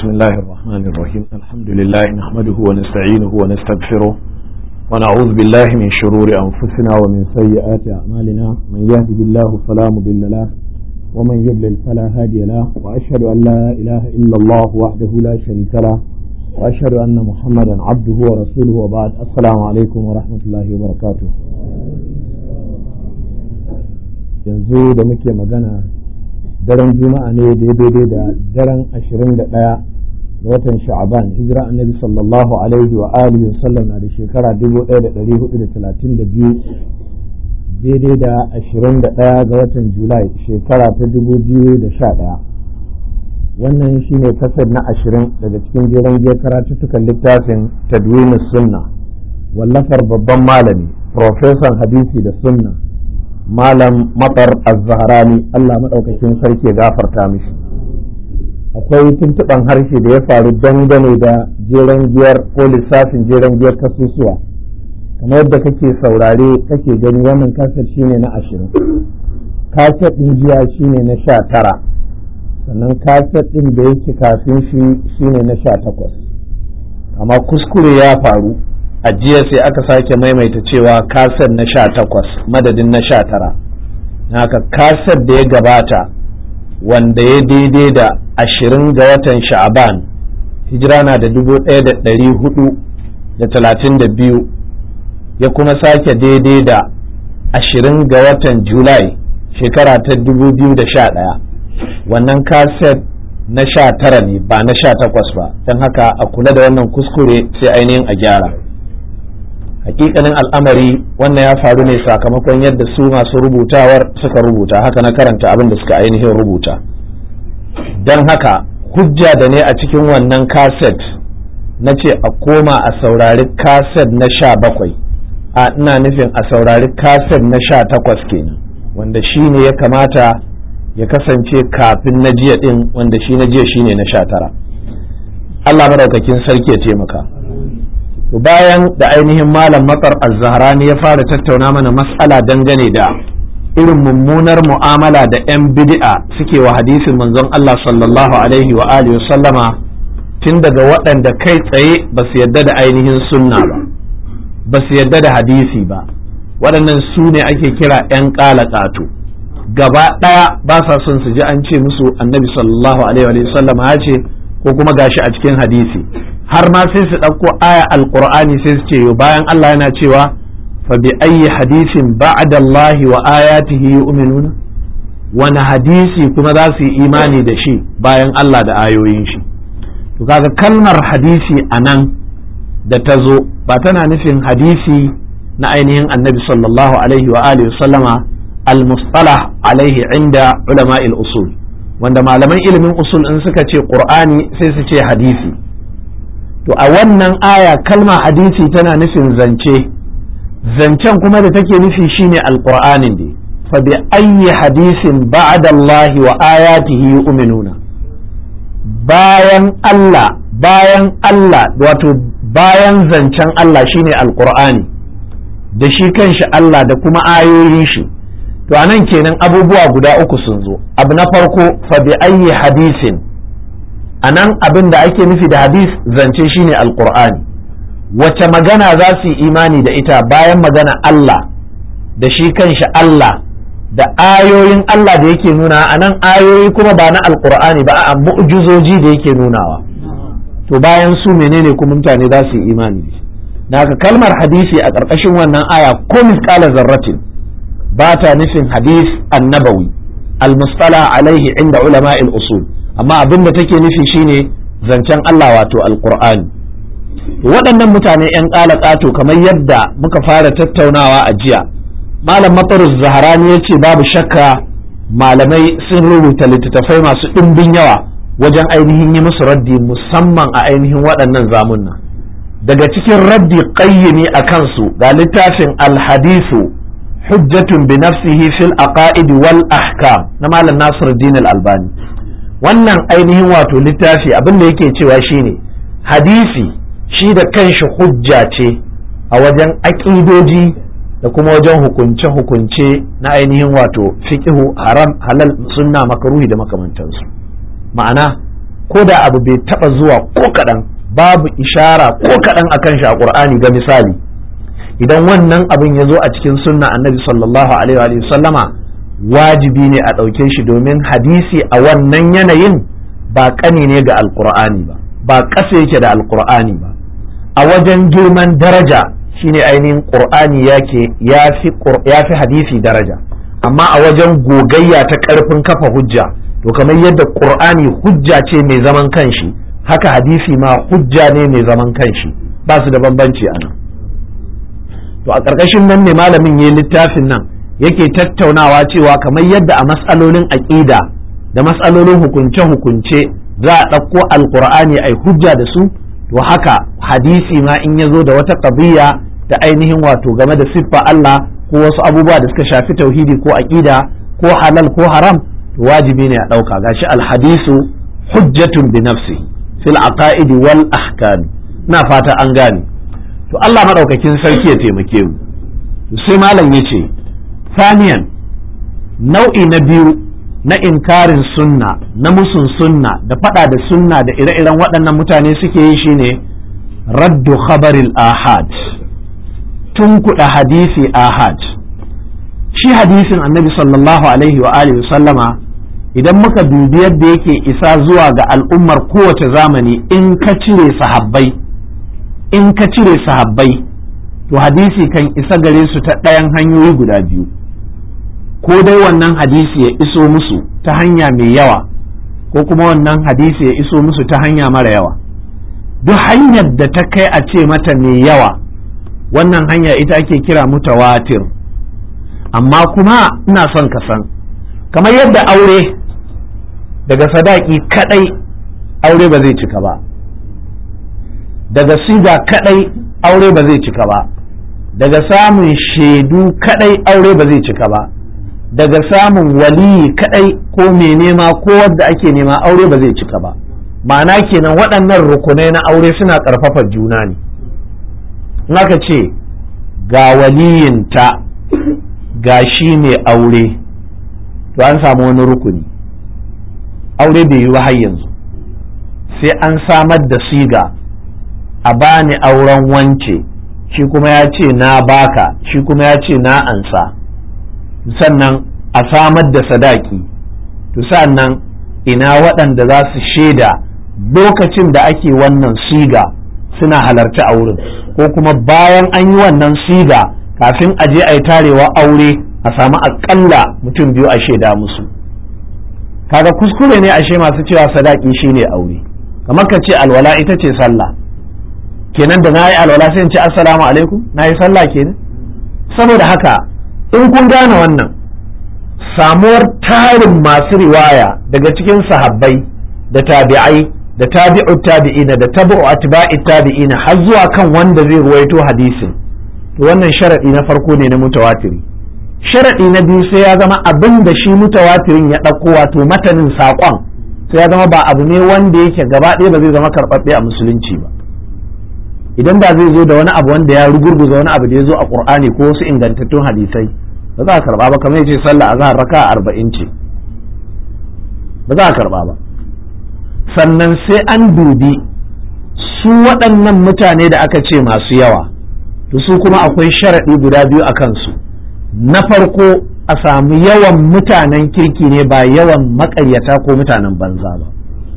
بسم الله الرحمن الرحيم الحمد لله نحمده ونستعينه ونستغفره ونعوذ بالله من شرور أنفسنا ومن سيئات أعمالنا من يهده الله فلا مضل له ومن يضلل فلا هادي له وأشهد أن لا إله إلا الله وحده لا شريك له وأشهد أن محمدا عبده ورسوله وبعد السلام عليكم ورحمة الله وبركاته yanzu da muke magana daren juma'a ne daidai da daren ashirin da ɗaya da watan sha'aban hijira annabi sallallahu alaihi wa alihi wasallam na da shekara dubu ɗaya da ɗari hudu da talatin da biyu daidai da ashirin da ɗaya ga watan julai shekara ta dubu biyu da sha ɗaya wannan shine kasar na ashirin daga cikin jeren giyar karatuttukan littafin tadwinus sunna wallafar babban malami profesan hadisi da sunna malam matsar az-zahrani Allah maɗaukakin sarki gafarta mishi akwai tuntuɓan harshe da ya faru dangane da jeren giyar ko lissafin jeren giyar kasusuwa kamar yadda kake saurare kake gani wannan kaset shine na ashirin kaset ɗin jiya shine na sha tara sannan kaset ɗin da yake kafin shi shine na sha takwas amma kuskure ya faru a jiya sai aka sake maimaita cewa kaset na sha takwas madadin na sha tara haka kaset da ya gabata wanda ya daidai da ashirin ga watan sha'aban hijira na da dubu ɗaya da ɗari hudu da talatin da biyu ya kuma sake daidai da ashirin ga watan julai shekara ta dubu biyu da sha ɗaya wannan kaset na sha tara ne ba na sha takwas ba don haka a kula da wannan kuskure sai ainihin a gyara hakikanin al'amari wannan ya faru ne sakamakon yadda su masu rubutawar suka rubuta haka na karanta abin da suka ainihin rubuta don haka hujja da ne a cikin wannan kaset na ce a koma a saurari kaset na sha bakwai a ina nufin a saurari kaset na sha takwas kenan wanda shi ne ya kamata ya kasance kafin na jiya din wanda shi na jiya shine na sha tara Allah madaukakin sarki ya taimaka to bayan da ainihin malam matsar az-zahrani ya fara tattauna mana mas'ala dangane da irin mummunar mu'amala da 'yan bid'a suke wa hadisin manzon Allah sallallahu alaihi wa alihi sallama tun daga waɗanda kai tsaye ba su yadda da ainihin sunna ba ba su yadda da hadisi ba waɗannan su ne ake kira 'yan ƙato gaba ɗaya ba sa son su ji an ce musu annabi sallallahu alaihi wa sallama ya ce ko kuma gashi a cikin hadisi har ma sai su ɗauko aya alƙur'ani sai su ce bayan Allah yana cewa fa bi ayyi hadisin ba'da Allah wa ayatihi yu'minuna wani hadisi kuma za su yi imani da shi bayan Allah da ayoyin shi to kaga kalmar hadisi a nan da ta zo ba tana nufin hadisi na ainihin annabi sallallahu alaihi wa alihi sallama al-mustalah alaihi inda ulama'il usul wanda malaman ilimin usul in suka ce qur'ani sai su ce hadisi to a wannan aya kalma hadisi tana nufin zance zancen kuma da take nufi shine alqur'anin ne fa bi ayyi hadisin ba'da Allah wa ayatihi yu'minuna bayan Allah bayan Allah wato bayan zancen Allah shine alqur'ani da shi kanshi Allah da kuma ayoyin shi to anan kenan abubuwa guda uku sun zo abu na farko fa bi ayyi hadisin a nan abin da ake nufi da hadis zance shine alkur'ani wace magana za su yi imani da ita bayan magana Allah da shi kanshi Allah da ayoyin Allah da yake nuna a nan ayoyi kuma ba na alkur'ani ba a mu'jizoji da yake nunawa to bayan su menene kuma mutane za su yi imani da shi haka kalmar hadisi a ƙarƙashin wannan aya ko misƙala zarratin ba ta nufin hadis annabawi al-mustala alaihi inda ulama'il usul amma abin da take nufi shine zancen Allah wato alkur'ani waɗannan mutane 'yan ƙala ƙato kamar yadda muka fara tattaunawa a jiya malam matarus zaharani ya ce babu shakka malamai sun rubuta littattafai masu ɗimbin yawa wajen ainihin yi musu raddi musamman a ainihin waɗannan zamunna daga cikin raddi ƙayyini a kansu ga littafin alhadisu hujjatun bi nafsihi fil aqaid wal ahkam na malam nasiruddin al-albani wannan ainihin wato littafi abin da yake cewa shine hadisi shi da kanshi hujja ce a wajen aƙidoji da kuma wajen hukunce-hukunce na ainihin wato fiƙihu haram halal sunna makaruhi da makamantansu ma'ana ko da abu bai taba zuwa ko kaɗan babu ishara ko kaɗan akan shi a ƙur'ani ga misali idan wannan abin ya zo a cikin sunna annabi sallallahu alaihi wa sallama wajibi ne a ɗauke shi domin hadisi a wannan yanayin ba ƙani ne ga alƙur'ani ba ba ƙasa yake da alƙur'ani ba a wajen girman daraja shine ainihin ƙur'ani ya fi hadisi daraja amma a wajen gogayya ta ƙarfin kafa hujja to kamar yadda ƙur'ani hujja ce mai zaman kanshi haka hadisi ma hujja ne mai zaman kanshi ba su da bambanci a nan to a ƙarƙashin nan ne malamin ya littafin nan yake tattaunawa cewa kamar yadda a matsalolin aƙida da matsalolin hukunce-hukunce za a ɗauko alƙur'ani a hujja da su to haka hadisi ma in ya zo da wata ƙabiya da ainihin wato game da siffa Allah ko wasu abubuwa da suka shafi tauhidi ko aƙida ko halal ko haram to wajibi ne a ɗauka gashi alhadisu hujjatun bi nafsi fil aqaidi wal ahkam na fata an gane to Allah madaukakin sarki ya taimake mu sai malam yace saniyan nau'i na biyu na inkarin sunna na musun sunna da fada da sunna da ire-iren waɗannan mutane suke yi shine raddu khabaril ahad tun kuɗa hadisi ahad shi hadisin annabi sallallahu alaihi wa alihi sallama idan muka dubi yadda yake isa zuwa ga al'ummar kowace zamani in ka cire sahabbai in ka cire sahabbai to hadisi kan isa gare su ta ɗayan hanyoyi guda biyu ko dai wannan hadisi ya iso musu ta hanya mai yawa ko kuma wannan hadisi ya iso musu ta hanya mara yawa duk hanyar da ta kai a ce mata mai yawa wannan hanya ita ake kira mutawatir amma kuma ina son ka san kamar yadda aure daga sadaki kadai aure ba zai cika ba daga siga kadai aure ba zai cika ba daga samun shaidu kadai aure ba zai cika ba daga samun waliyi kadai ko mai nema ko wadda ake nema aure ba zai cika ba ma'ana kenan waɗannan rukunai na aure suna ƙarfafa juna ne in aka ce ga waliyinta ga shi mai aure to an samu wani rukuni aure bai yi ba har yanzu sai an samar da siga a bani auren wance shi kuma ya ce na baka shi kuma ya ce na ansa sannan a samar da sadaki to sannan ina waɗanda za su shaida lokacin da ake wannan siga suna halarci a wurin ko kuma bayan an yi wannan siga kafin a je a yi tarewa aure a samu aƙalla mutum biyu a shaida musu kaga kuskure ne ashe masu cewa sadaki shine aure kamar ka ce alwala ita ce sallah kenan da na yi alwala sai in ce assalamu alaikum na yi sallah kenan saboda haka in kun gane wannan samuwar tarin masu riwaya daga cikin sahabbai da tabi'ai da tabi'ut tabi'ina da tabi'u atba'i tabi'ina har zuwa kan wanda zai ruwaito hadisin to wannan sharadi na farko ne na mutawatiri sharadi na biyu sai ya zama abin da shi mutawatirin ya ɗauko wato matanin saƙon sai ya zama ba abu ne wanda yake gaba ɗaya ba zai zama karɓaɓɓe a musulunci ba idan da zai zo da wani abu wanda ya rugurguza wani abu da ya zo a qur'ani ko wasu ingantattun hadisai ba za a karba ba kamar yace sallah azhar raka arba'in ce ba za a karba ba sannan sai an dubi su waɗannan mutane da aka ce masu yawa to su kuma akwai sharaɗi guda biyu a kansu na farko a samu yawan mutanen kirki ne ba yawan maƙaryata ko mutanen banza ba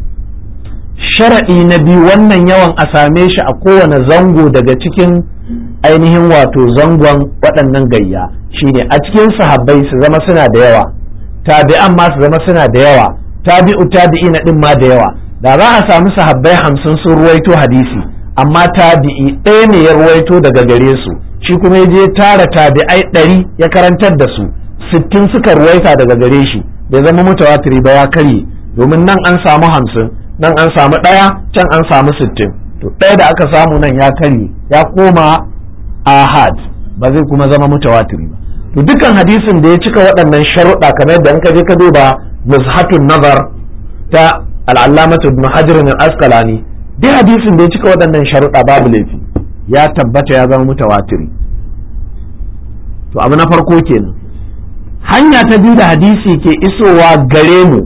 sharaɗi na biyu wannan yawan a same shi a kowane zango daga cikin ainihin wato zangon waɗannan gayya shine a cikin sahabbai su zama suna da yawa tabi'an ma su zama suna da yawa tabi'u tabi'i na ɗin ma da yawa da za a samu sahabbai hamsin sun ruwaito hadisi amma tabi'i ɗaya ne ya ruwaito daga gare su shi kuma ya je tara tabi'ai ɗari ya karantar da su sittin suka ruwaita daga gare shi bai zama mutawatiri ba ya karye domin nan an samu hamsin nan an samu ɗaya can an samu sittin to ɗaya da aka samu nan ya karye ya koma ahad ba zai kuma zama mutawatiri ba to dukkan hadisin da ya cika waɗannan sharuɗa kamar yadda in ka je ka duba nuzhatun nazar ta al'allamatu ibn hajar al-asqalani duk hadisin da ya cika waɗannan sharuɗa babu laifi ya tabbata ya zama mutawatiri to abu na farko kenan hanya ta biyu da hadisi ke isowa gare mu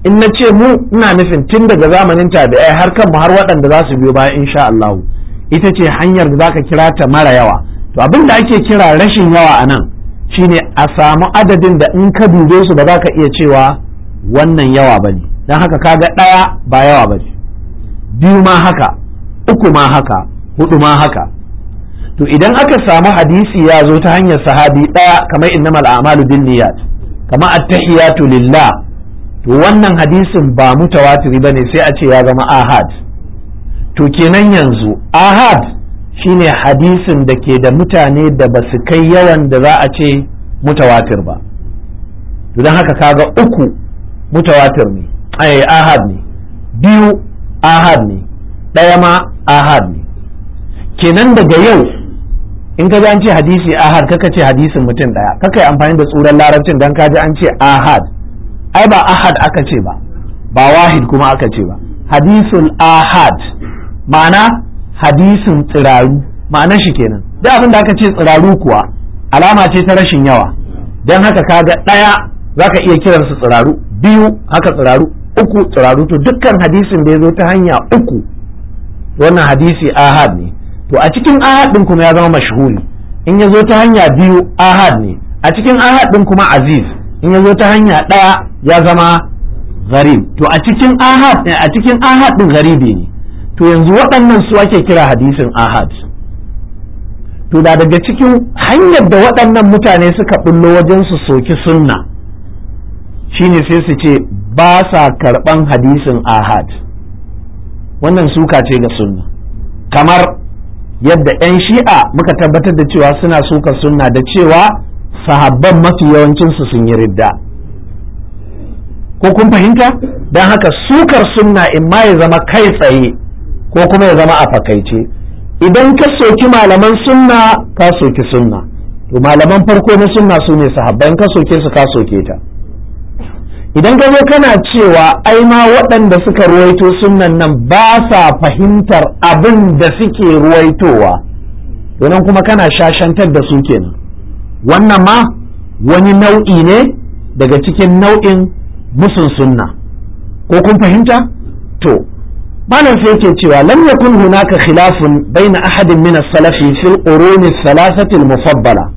in na ce mu ina nufin tun daga zamanin tabi'ai har kan mu har waɗanda za su biyo bayan insha Allah ita ce hanyar da zaka kira ta mara yawa to abin da ake kira rashin yawa a nan shine a samu adadin da in ka dube su ba za ka iya cewa wannan yawa bane don haka kaga ɗaya ba yawa bane biyu ma haka uku ma haka hudu ma haka to idan aka samu hadisi ya zo ta hanyar sahabi ɗaya kamar innamal a'malu bin niyyat kamar attahiyatu lillah to wannan hadisin ba mutawatiri bane sai a ce ya zama ahad to kenan yanzu ahad shine hadisin da ke da mutane da ba su kai yawan da za a ce mutawatir ba to don haka kaga uku mutawatir ne ai ahad ne biyu ahad ne ɗaya ma ahad ne kenan daga yau in ka ji an ce hadisi ahad kaka ce hadisin mutum ɗaya kaka yi amfani da tsuran larabcin don ka ji an ce ahad ai ba ahad aka ce ba ba wahid kuma aka ce ba hadisul ahad ma'ana hadisin tsiraru ma'anar shi kenan duk abin da aka ce tsiraru kuwa alama ce ta rashin yawa don haka kaga ɗaya za ka iya kiransu tsiraru biyu haka tsiraru uku tsiraru to dukkan hadisin da ya zo ta hanya uku wannan hadisi ahad ne to a cikin ahad din kuma ya zama mashhuri in ya zo ta hanya biyu ahad ne a cikin ahad din kuma aziz in ya zo ta hanya ɗaya ya zama gharib to a cikin ahad a cikin ahad din garibi ne to yanzu waɗannan su ake kira hadisin ahad to da daga cikin hanyar da waɗannan mutane suka bullo wajen su soki sunna shine sai su ce ba sa karɓan hadisin ahad wannan suka ce ga sunna kamar yadda 'yan shi'a muka tabbatar da cewa suna suka sunna da cewa sahabban mafi yawancinsu sun yi ridda ko kun fahimta don haka sukar sunna in ma ya zama kai tsaye ko kuma ya zama a fakaice idan ka soki malaman sunna ka soki sunna to malaman farko na sunna su ne sahabban ka soke su ka soke ta idan ka zo kana cewa ai ma waɗanda suka ruwaito sunnan nan ba sa fahimtar abin da suke ruwaitowa to nan kuma kana shashantar da su kenan wannan ma wani nau'i ne daga cikin nau'in musun sunna ko kun fahimta to malam sai yake cewa lam yakun hunaka khilafun baina ahadin min as-salafi fil quruni thalathati al-mufaddala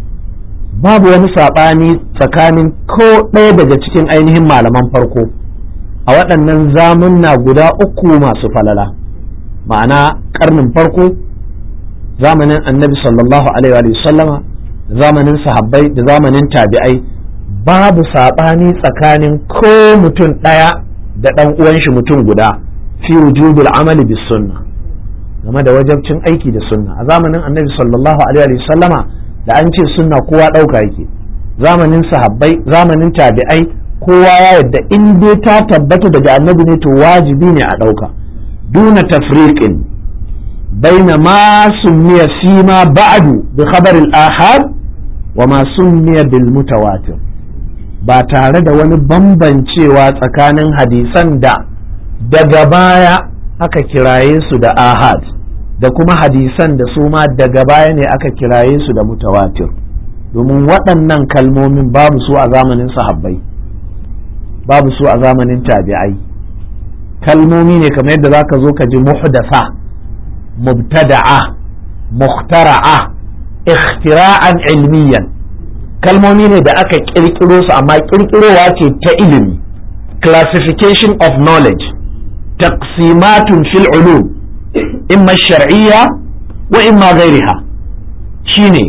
babu wani sabani tsakanin ko ɗaya daga cikin ainihin malaman farko a waɗannan zamunna guda uku masu falala ma'ana karnin farko zamanin annabi sallallahu alaihi wa sallama zamanin sahabbai da zamanin tabi'ai babu saɓani tsakanin ko mutum ɗaya da ɗan uwan shi mutum guda fi wujubul amali bis sunna game da wajabcin aiki da sunna a zamanin annabi sallallahu alaihi wa sallama da an ce sunna kowa ɗauka yake zamanin sahabbai zamanin tabi'ai kowa ya yadda in dai ta tabbata daga annabi ne to wajibi ne a ɗauka duna tafriqin baina ma summiya fima ba'du bi khabar al-ahad wa ma summiya bil mutawatir ba tare da wani bambancewa tsakanin hadisan da daga baya aka kiraye su da ahad da kuma hadisan da su ma daga baya ne aka kiraye su da mutawatir domin waɗannan kalmomin babu su a zamanin sahabbai babu su a zamanin tabi'ai kalmomi ne kamar yadda zaka zo ka ji muhdasa mubtada'a muhtara'a ikhtira'an ilmiyan kalmomi ne da aka kirkiro su amma kirkirowa ce ta ilimi classification of knowledge taqsimatun fil ulum imma shar'iyya wa imma ghairiha shine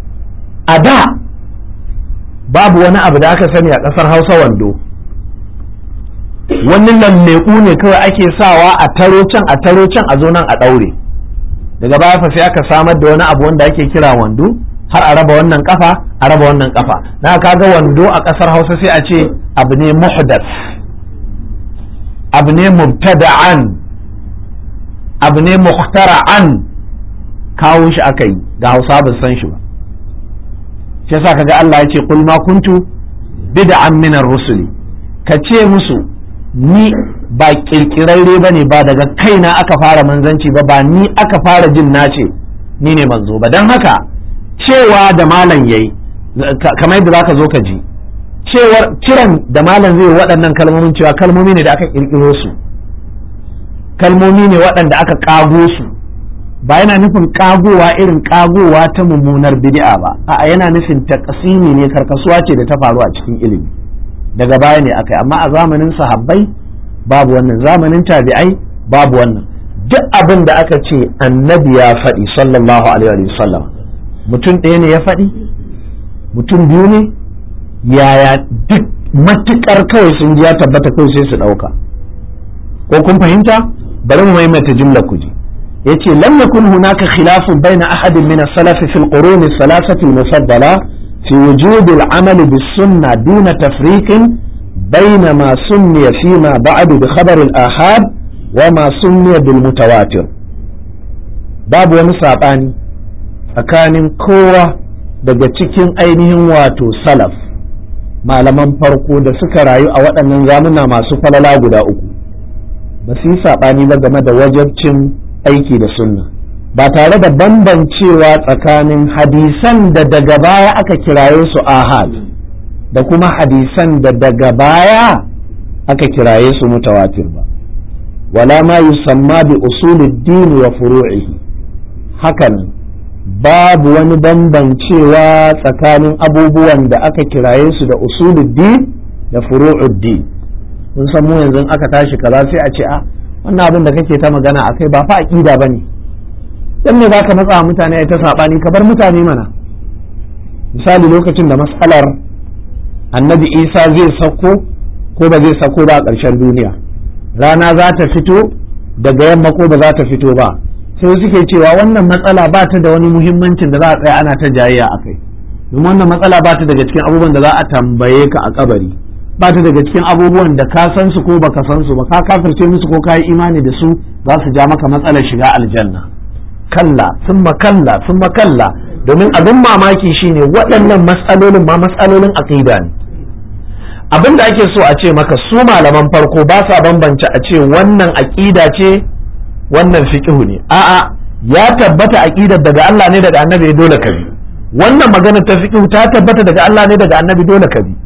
a da babu wani abu da aka sani a ƙasar hausa wando wani lalleku ne kawai ake sawa a taro can a taro can a zo nan a ɗaure daga baya fa sai aka samar da wani abu wanda ake kira wando har a raba wannan kafa a raba wannan kafa na kaga wando a ƙasar hausa sai a ce abu ne muhdas abu ne mubtada'an abu ne muhtara'an kawo shi aka yi da hausa ba san shi ba shi yasa kaga Allah ya ce qul ma kuntu bid'an min ar-rusuli ka ce musu ni ba kirkirarre bane ba daga kaina aka fara manzanci ba ba ni aka fara jin nace ni ne manzo ba dan haka cewa da malam yayi kamar yadda zaka zo ka ji cewar kiran da malam zai waɗannan kalmomin cewa kalmomi ne da aka ƙirƙiro su kalmomi ne waɗanda aka ƙago su ba yana nufin ƙagowa irin ƙagowa ta mummunar bid'a ba a'a yana nufin takasimi ne karkasuwa ce da ta faru a cikin ilimi daga baya ne akai amma a zamanin sahabbai babu wannan zamanin tabi'ai babu wannan duk abin da aka ce annabi ya faɗi sallallahu alaihi wasallam mutum ɗaya ne ya faɗi mutum biyu ne yaya duk matuƙar kawai sun ji ya tabbata kawai sai su ɗauka ko kun fahimta bari mu maimaita jumla ku ji yace lam yakun hunaka khilafun baina ahadin min as-salaf fi al-qurun as-salasati al-mufaddala fi wujud al-amal bis-sunnah duna tafriq بين ما سمي فيما بعد بخبر الآحاد وما سمي بالمتواتر باب ومساباني tsakanin kowa daga cikin ainihin wato salaf malaman farko da suka rayu a waɗannan zamuna masu falala guda uku ba su yi saɓani ba game da wajabcin aiki da sunna ba tare da bambancewa tsakanin hadisan da daga baya aka kiraye su ahad da kuma hadisan da daga baya aka kiraye su mutawatir ba wala ma yusamma bi usuluddin wa furu'ihi hakanan babu wani bambancewa tsakanin abubuwan da aka kiraye su da usuluddin da furu'uddin kun san mu yanzu aka tashi kaza sai a ce a wannan abin da kake ta magana akai ba fa aqida bane dan me zaka matsa mutane ai ta sabani ka bar mutane mana misali lokacin da mas'alar annabi Isa zai sako ko ba zai sako ba a ƙarshen duniya rana za ta fito daga yamma ko ba za ta fito ba sai suke cewa wannan matsala ba ta da wani muhimmancin da za a tsaya ana ta jayayya a kai domin wannan matsala ba ta daga cikin abubuwan da za a tambaye ka a kabari ba ta daga cikin abubuwan da ka san su ko baka san su ba ka kafirce musu ko ka yi imani da su za su ja maka matsalar shiga aljanna kalla summa kalla summa kalla domin abin mamaki shine waɗannan matsalolin ma matsalolin aqida ne abin da ake so a ce maka su malaman farko ba sa bambance a ce wannan aqida ce wannan fiqhu ne a'a ya tabbata aqidar daga Allah ne daga annabi dole ka bi wannan magana ta fiqhu ta tabbata daga Allah ne daga annabi dole ka bi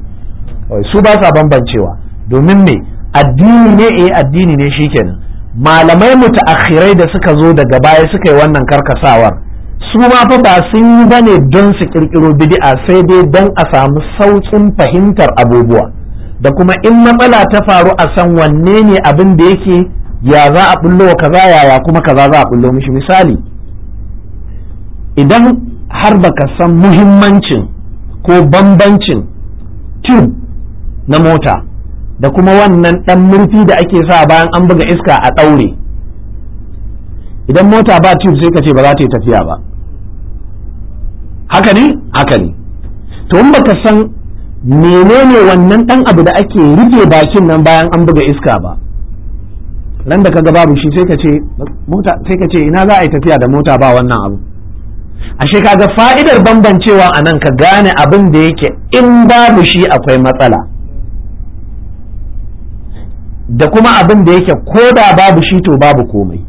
su ba sa bambancewa domin me addini ne eh addini ne shikenan malamai mutaakhirai da suka zo daga baya suka yi wannan karkasawar su ma fa ba sun yi bane don su kirkiro bid'a sai dai don a samu saukin fahimtar abubuwa da kuma in matsala ta faru a san wanne ne abin da yake ya za a bullo wa kaza yaya kuma kaza za a bullo mishi misali idan har baka san muhimmancin ko bambancin tube na mota da kuma wannan ɗan murfi da ake sa bayan an buga iska a ɗaure idan mota ba tube sai ka ce ba za ta yi tafiya ba haka ne haka ne to in baka san menene wannan ɗan abu da ake rufe bakin nan bayan an buga iska ba ran da kaga babu shi sai ka ce mota sai ka ce ina za a yi tafiya da mota ba wannan abu ashe kaga fa'idar bambancewa a nan ka gane abin da yake in babu shi akwai matsala da kuma abin da yake ko da babu shi to babu komai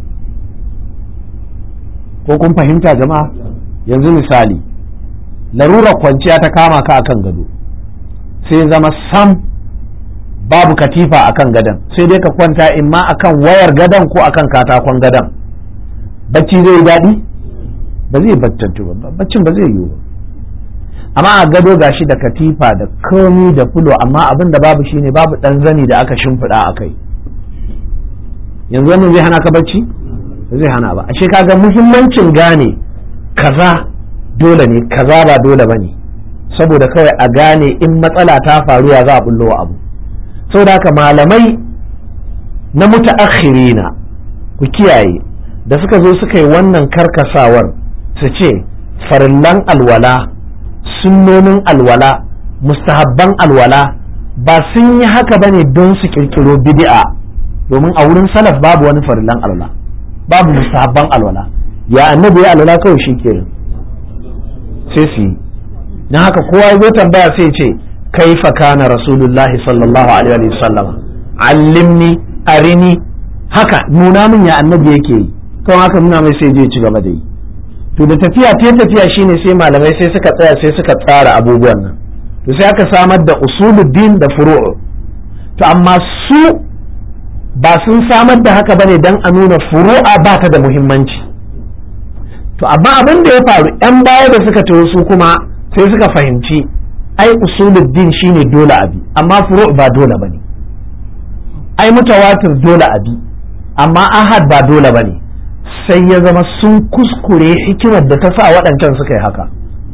ko kun fahimta jama'a yanzu misali larurar kwanciya ta kama ka akan gado sai zama sam babu katifa akan gadon sai dai ka kwanta imma akan wayar gadon ko akan katakon gadon bacci zai yi daɗi ba zai battantu ba baccin ba zai yiwu ba amma a gado gashi da katifa da komi da fulo amma abin da babu shine babu ɗan zani da aka shimfiɗa a kai yanzu wannan zai hana ka bacci ba zai hana ba ashe kaga muhimmancin gane kaza dole ne kaza ba dole ba ne saboda kawai a gane in matsala ta faru ya za a bullo abu saboda haka malamai na mutaakhirina ku kiyaye da suka zo suka yi wannan karkasawar su ce farillan alwala sunnonin alwala mustahabban alwala ba sun yi haka ba ne don su kirkiro bid'a domin a wurin salaf babu wani farillan alwala babu mustahabban alwala ya annabi ya alwala kawai shi kenan sai su yi na haka kowa ya zo tambaya sai ce kaifa kana rasulullahi sallallahu alaihi wa sallam allimni arini haka nuna min ya annabi yake yi kawai haka nuna mai sai je ci gaba da yi to da tafiya ta tafiya shine sai malamai sai suka tsaya sai suka tsara abubuwan nan to sai aka samar da usuluddin da furu'u to amma su ba sun samar da haka bane dan a nuna furu'a ba ta da muhimmanci to amma abin da ya faru yan baya da suka taho su kuma sai suka fahimci ai usuluddin shine dole abi amma furu' ba dole bane ai mutawatir dole abi amma ahad ba dole bane sai ya zama sun kuskure hikimar da ta sa waɗancan suka yi haka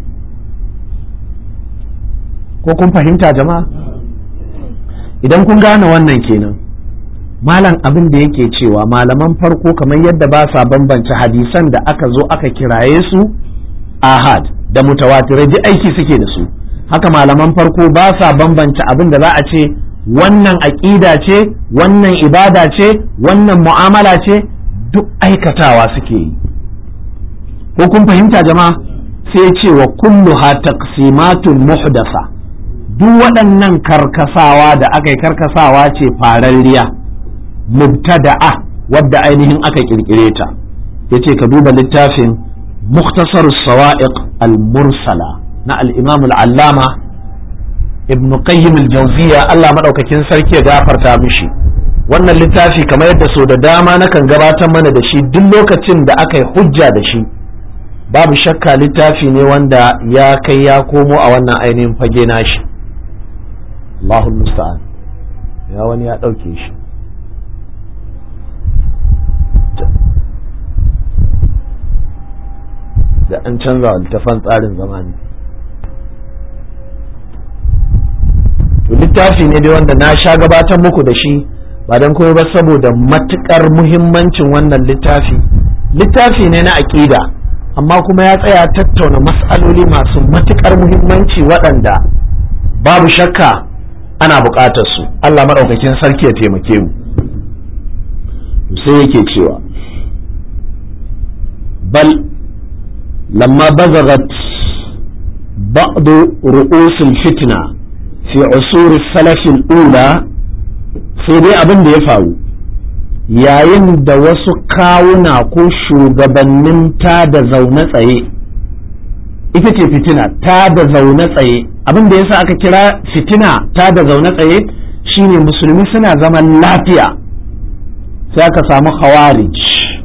ko kun fahimta jama'a idan kun gane wannan kenan malam abin da yake cewa malaman farko kamar yadda ba sa bambance hadisan da aka zo aka kiraye su ahad da mutawatirai ji aiki suke da su haka malaman farko ba sa bambance abin da za a ce wannan aƙida ce wannan ibada ce wannan mu'amala ce duk aikatawa suke yi ko kun fahimta jama'a sai ce wa kulluha taqsimatun muhdasa duk waɗannan karkasawa da aka yi karkasawa ce fararriya mubtada'a wadda ainihin aka kirkire ta yace ka duba littafin muktasar sawa'iq al-mursala na al-imam al-allama ibn qayyim al-jawziya Allah madaukakin sarki ya gafarta mishi wannan littafi kamar yadda so da dama nakan gabatar mana da shi duk lokacin da aka yi hujja da shi babu shakka littafi ne wanda ya kai ya komo a wannan ainihin fage nashi Allahu musta'an ya wani ya ɗauke shi da an canza littafan tsarin zamani to littafi ne dai wanda na sha gabatar muku da shi ba don kuma ba saboda matukar muhimmancin wannan littafi littafi ne na aƙida amma kuma ya tsaya tattauna mas'aloli masu matukar muhimmanci waɗanda babu shakka ana buƙatar su Allah maɗaukakin sarki ya taimake mu sai yake cewa bal lamma bazagat ba'd ru'us fitna fi usur salaf ula sai dai abin da ya faru yayin da wasu kawuna ko shugabannin ta da zaune tsaye ita ce fitina ta da zaune tsaye abin da yasa aka kira fitina ta da zaune tsaye shine musulmi suna zaman lafiya sai aka samu khawarij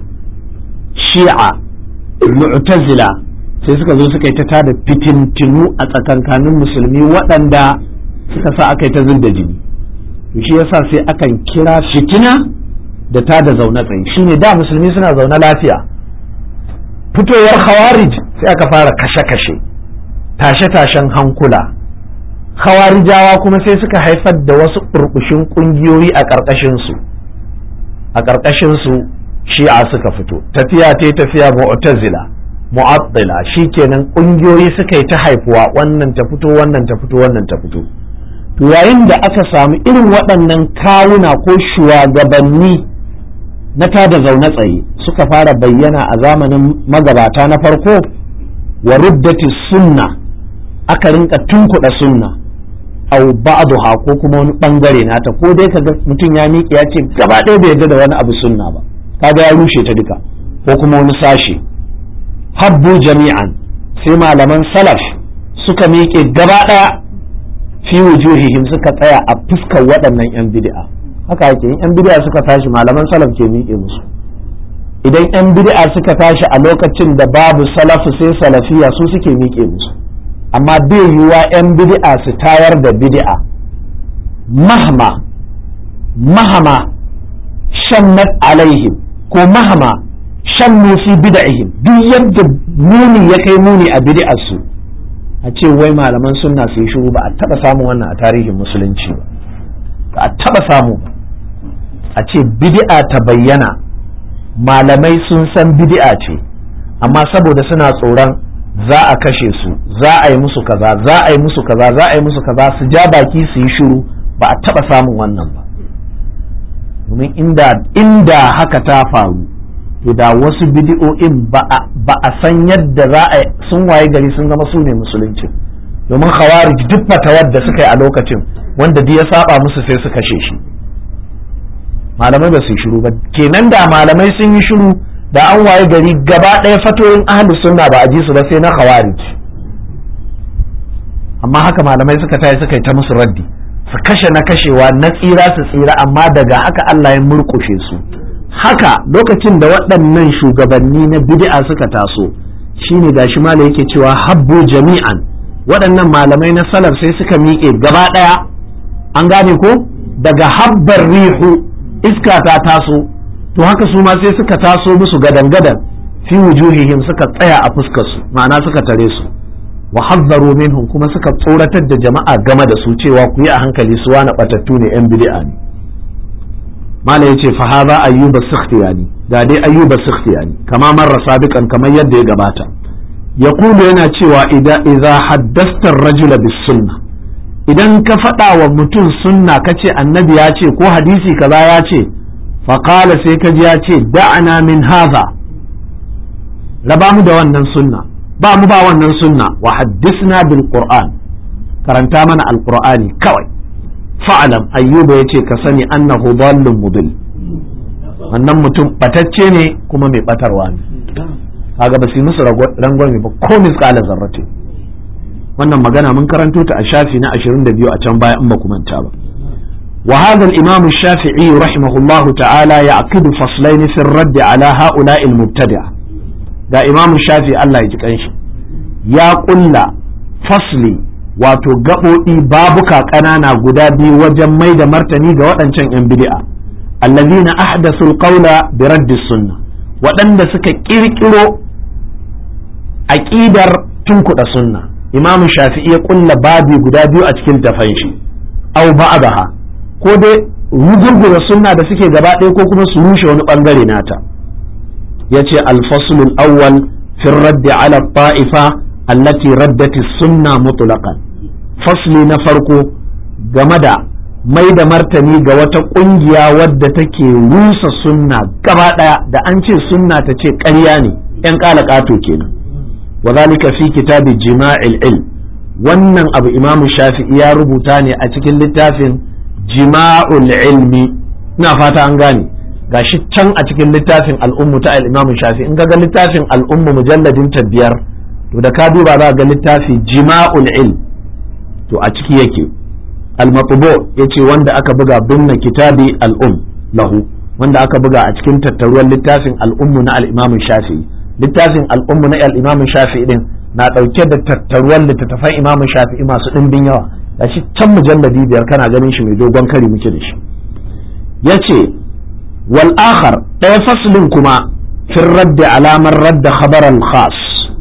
shi'a mu'tazila sai suka zo suka yi ta tada fitintinu a tsakankanin musulmi waɗanda suka sa aka yi ta da jini shi yasa sai akan kira fitina da ta da zaune tsaye shine da musulmi suna zaune lafiya fitowar khawarij sai aka fara kashe-kashe tashe-tashen hankula khawarijawa kuma sai suka haifar da wasu burbushin ƙungiyoyi a ƙarƙashinsu a ƙarƙashinsu shi'a suka fito tafiya ta tafiya mu'tazila mu'attila shikenan ƙungiyoyi suka yi ta haifuwa wannan ta fito wannan ta fito wannan ta fito to yayin da aka samu irin waɗannan kawuna ko shugabanni na tada zaune tsaye suka fara bayyana a zamanin magabata na farko wa ruddati sunna aka rinka tunkuɗa sunna au ba'daha ko kuma wani bangare nata ko dai kaga mutum ya miƙe ya ce gaba ɗaya bai yarda da wani abu sunna ba kaga ya rushe ta duka ko kuma wani sashe habbu jami'an sai malaman salaf suka miƙe gaba ɗaya fi wujuhihim suka tsaya a fuskar waɗannan 'yan bid'a haka yake in 'yan bid'a suka tashi malaman salaf ke miƙe musu idan 'yan bid'a suka tashi a lokacin da babu salafu sai salafiya su suke miƙe musu amma bai yiwuwa 'yan bid'a su tayar da bid'a mahama mahama shannat alaihim ko mahama shannu fi bid'ihim duk yadda muni ya kai muni a bid'ar su a ce wai malaman sunna su yi shiru ba a taba samun wannan a tarihin musulunci ba ba a taba samu a ce bid'a ta bayyana malamai sun san bid'a ce amma saboda suna tsoron za a kashe su za a yi musu kaza za a yi musu kaza za a yi musu kaza su ja baki su yi shiru ba a taba samun wannan ba domin inda inda haka ta faru to da wasu bidi'o'in ba a san yadda za a sun waye gari sun zama su ne musulunci domin khawarij duk fatawar da suka yi a lokacin wanda duk ya saba musu sai su kashe shi malamai ba su yi shiru ba kenan da malamai sun yi shiru da an waye gari gaba ɗaya fatoyin ahlus sunna ba a ji su ba sai na khawarij amma haka malamai suka tayi suka yi ta musu raddi su kashe na kashewa na tsira su tsira amma daga haka Allah ya murkushe su haka lokacin da waɗannan shugabanni na bid'a suka taso shine gashi malai yake cewa habbu jami'an waɗannan malamai na salaf sai suka miƙe gaba ɗaya an gane ko daga habbar rihu iska ta taso to haka su ma sai suka taso musu gadan-gadan fi wujuhihim suka tsaya a fuskar su ma'ana suka tare su wa hazzaru minhum kuma suka tsoratar da jama'a game da su cewa ku yi a hankali su wani batattu ne yan bid'a ne mala yace fa hadha ayyuba sikhtiyani ga dai ayyuba sikhtiyani kama marra sabiqan kamar yadda ya gabata yaqulu yana cewa idza idza haddasta ar-rajula bis sunnah idan ka faɗa wa mutum sunna kace annabi ya ce ko hadisi kaza ya ce fa qala sai ka ji ya ce da'ana min hadha raba mu da wannan sunna ba mu ba wannan sunna wa haddisna bil qur'an karanta mana alqur'ani kawai fa'alam ayyuba yace ka sani annahu dallun mudil wannan mutum batacce ne kuma mai batarwa ne kaga ba su yi musu rangwame ba ko misqala zarrati wannan magana mun karanto ta a shafi na 22 a can baya in ba ku manta ba وهذا الإمام الشافعي رحمه الله تعالى يعقد فصلين في الرد على هؤلاء المبتدعة da imamu shafi Allah ya ji kanshi ya kulla fasli wato gaɓoɗi babuka ƙanana guda biyu wajen mai da martani ga waɗancan 'yan bid'a allazina ahdathul qawla bi raddi sunna waɗanda suka ƙirƙiro aƙidar tunkuɗa sunna imamu shafi'i ya kulla babi guda biyu a cikin tafan shi aw ba'daha ko dai rugurgura sunna da suke gaba ɗaya ko kuma su rushe wani ɓangare nata yace alfaslul awwal fi raddi ala ta'ifa allati raddati sunna mutlaqan fasli na farko game da mai da martani ga wata kungiya wadda take rusa sunna gaba daya da an ce sunna ta ce ƙarya ne yan ƙato kenan wa zalika fi kitabi jima'il ilm wannan abu imamu shafi'i ya rubuta ne a cikin littafin jima'ul ilmi ina fata an gane gashi can a cikin littafin al'ummu ta al-Imam Shafi in ga littafin al'ummu mujalladin ta biyar to da ka duba za ga littafi jima'ul ilm to a ciki yake al-matbu yace wanda aka buga binna kitabi al-um lahu wanda aka buga a cikin tattaruwar littafin al'ummu na al-Imam Shafi littafin al'ummu na al-Imam Shafi din na dauke da tattaruwar littattafan Imam Shafi masu dimbin yawa gashi can mujalladi biyar kana ganin shi mai dogon kari muke da shi yace والآخر ɗaya faslin kuma fin radda alamar radda khabaran khas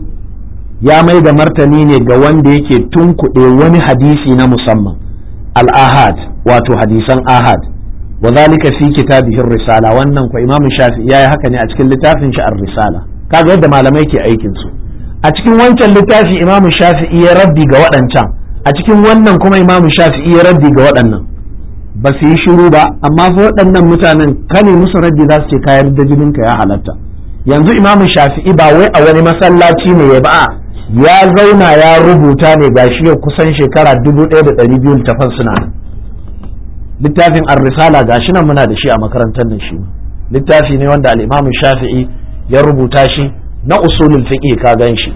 ya mai da martani ne ga wanda yake tunkuɗe wani hadisi na musamman al-ahad wato hadisan ahad wa zalika fi kitabihi risala wannan ko imam shafi yayi haka ne a cikin littafin shi ar-risala kaga yadda malamai ke aikin su a cikin wancan littafi imam shafi ya raddi ga waɗancan a cikin wannan kuma imam shafi ya raddi ga waɗannan ba su yi shiru ba amma fa waɗannan mutanen kane musu raddi za su ce kayar da jininka ya halatta yanzu imamu shafi'i ba wai a wani masallaci ne ya ba ya zauna ya rubuta ne ga shi kusan shekara dubu ɗaya da ɗari biyu littafan suna littafin ar-risala ga shi nan muna da shi a makarantar nan shi littafi ne wanda al-imamu shafi'i ya rubuta shi na usulul fiqh ka gan shi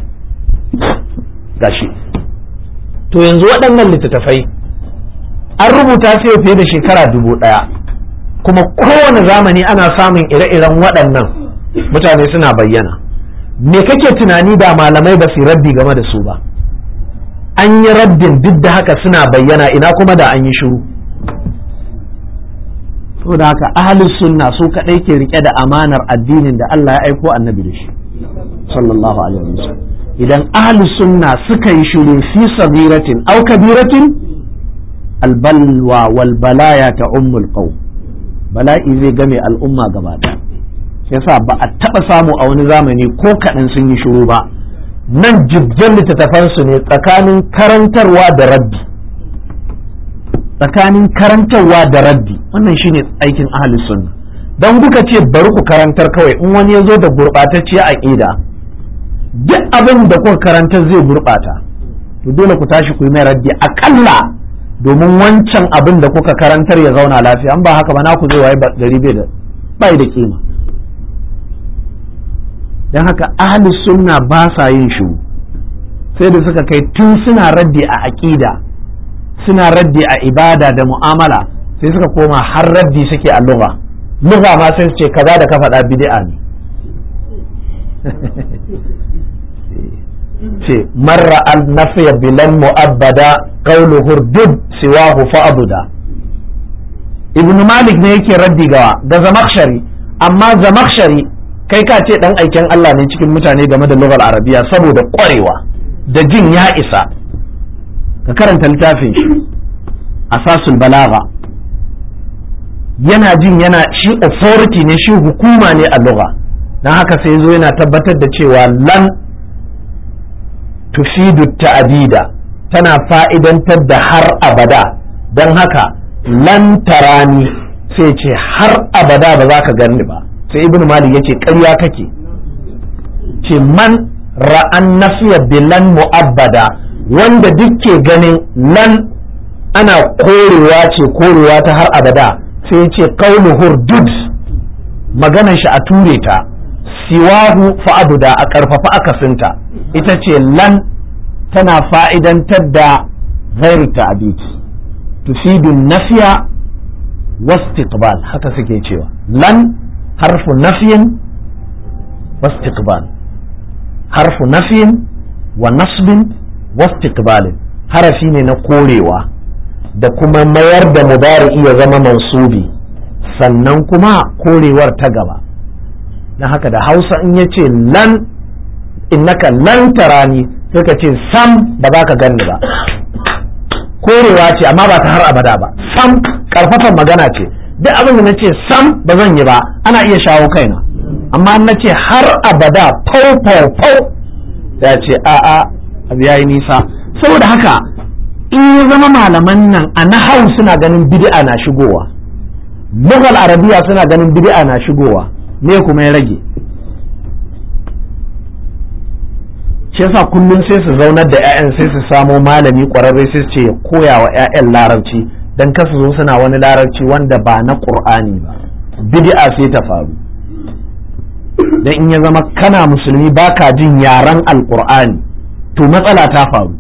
gashi to yanzu waɗannan littattafai an rubuta su fiye da shekara dubu ɗaya kuma kowane zamani ana samun ire-iren waɗannan mutane suna bayyana me kake tunani da malamai ba su raddi game da su ba an yi raddin duk da haka suna bayyana ina kuma da an yi shiru da haka ahalus sunna su kaɗai ke rike da amanar addinin da Allah ya aiko annabi da shi sallallahu alaihi wasallam idan ahalus sunna suka yi shiru fi sabiratin au kabiratin albalwa wal balaya ta ummul qaum bala'i zai game al'umma gaba ɗaya yasa ba a taɓa samu a wani zamani ko kaɗan sun yi shiru ba nan jibjan littattafansu ne tsakanin karantarwa da raddi tsakanin karantarwa da raddi wannan shine aikin ahli sunna don kuka ce bari ku karantar kawai in wani ya zo da gurɓatacciya aƙida duk abin da kuka karantar zai gurɓata to dole ku tashi ku yi mai raddi aƙalla domin wancan abin da kuka karantar ya zauna lafiya an ba haka ba na ku zai waye gari bai da bai da kima don haka ahli sunna ba sa yin shiru sai da suka kai tun suna raddi a aƙida suna raddi a ibada da mu'amala sai suka koma har raddi suke a lugha lugha ma sai su ce kaza da ka faɗa bid'a ne ce marra al nafiya bilan mu'abbada qawlu hurdud siwahu fa'buda ibn malik ne yake raddi gawa ga zamakshari amma zamakshari kai ka ce dan aiken Allah ne cikin mutane game da lugar arabiya saboda kwarewa da jin ya isa ka karanta littafin shi asasul balaga yana jin yana shi authority ne shi hukuma ne a lugha dan haka sai zo yana tabbatar da cewa lan tufidu ta'adida tana fa'idantar da har abada don haka lan tarani sai ce har abada ba za ka gani ba sai ibnu malik yace ƙarya kake ce man ra'an nafiya bilan mu'abbada wanda duk ke ganin lan ana korewa ce korewa ta har abada sai ya ce kaulu hurdud maganar shi a ture ta siwahu fa'abuda a ƙarfafa akasinta ita ce lan tana fa'idantar da ghairu ta'abid tufidu nafiya wastiqbal haka suke cewa lan harfu nafiyin wastiqbal harfu nafiyin wa nasbin wastiqbalin harafi ne na korewa da kuma mayar da mudari ya zama mansubi sannan kuma korewar ta gaba na haka da hausa in ya ce lan innaka lan tarani sai ka ce sam ba za ka ganni ba korewa ce amma ba ta har abada ba sam karfafan magana ce duk abin da na ce sam ba zan yi ba ana iya shawo kaina amma na ce har abada fau fau fau ya ce a'a abu ya yi nisa saboda haka in ya zama malaman nan a nahau suna ganin bid'a na shigowa lugal arabiya suna ganin bid'a na shigowa me kuma ya rage shi yasa kullum sai su zaunar da 'ya'yan sai su samo malami ƙwararre sai su ce ya koya wa 'ya'yan larabci don kasu zo suna wani larabci wanda ba na ƙur'ani ba bid'a sai ta faru dan in ya zama kana musulmi baka jin yaren alƙur'ani to matsala ta faru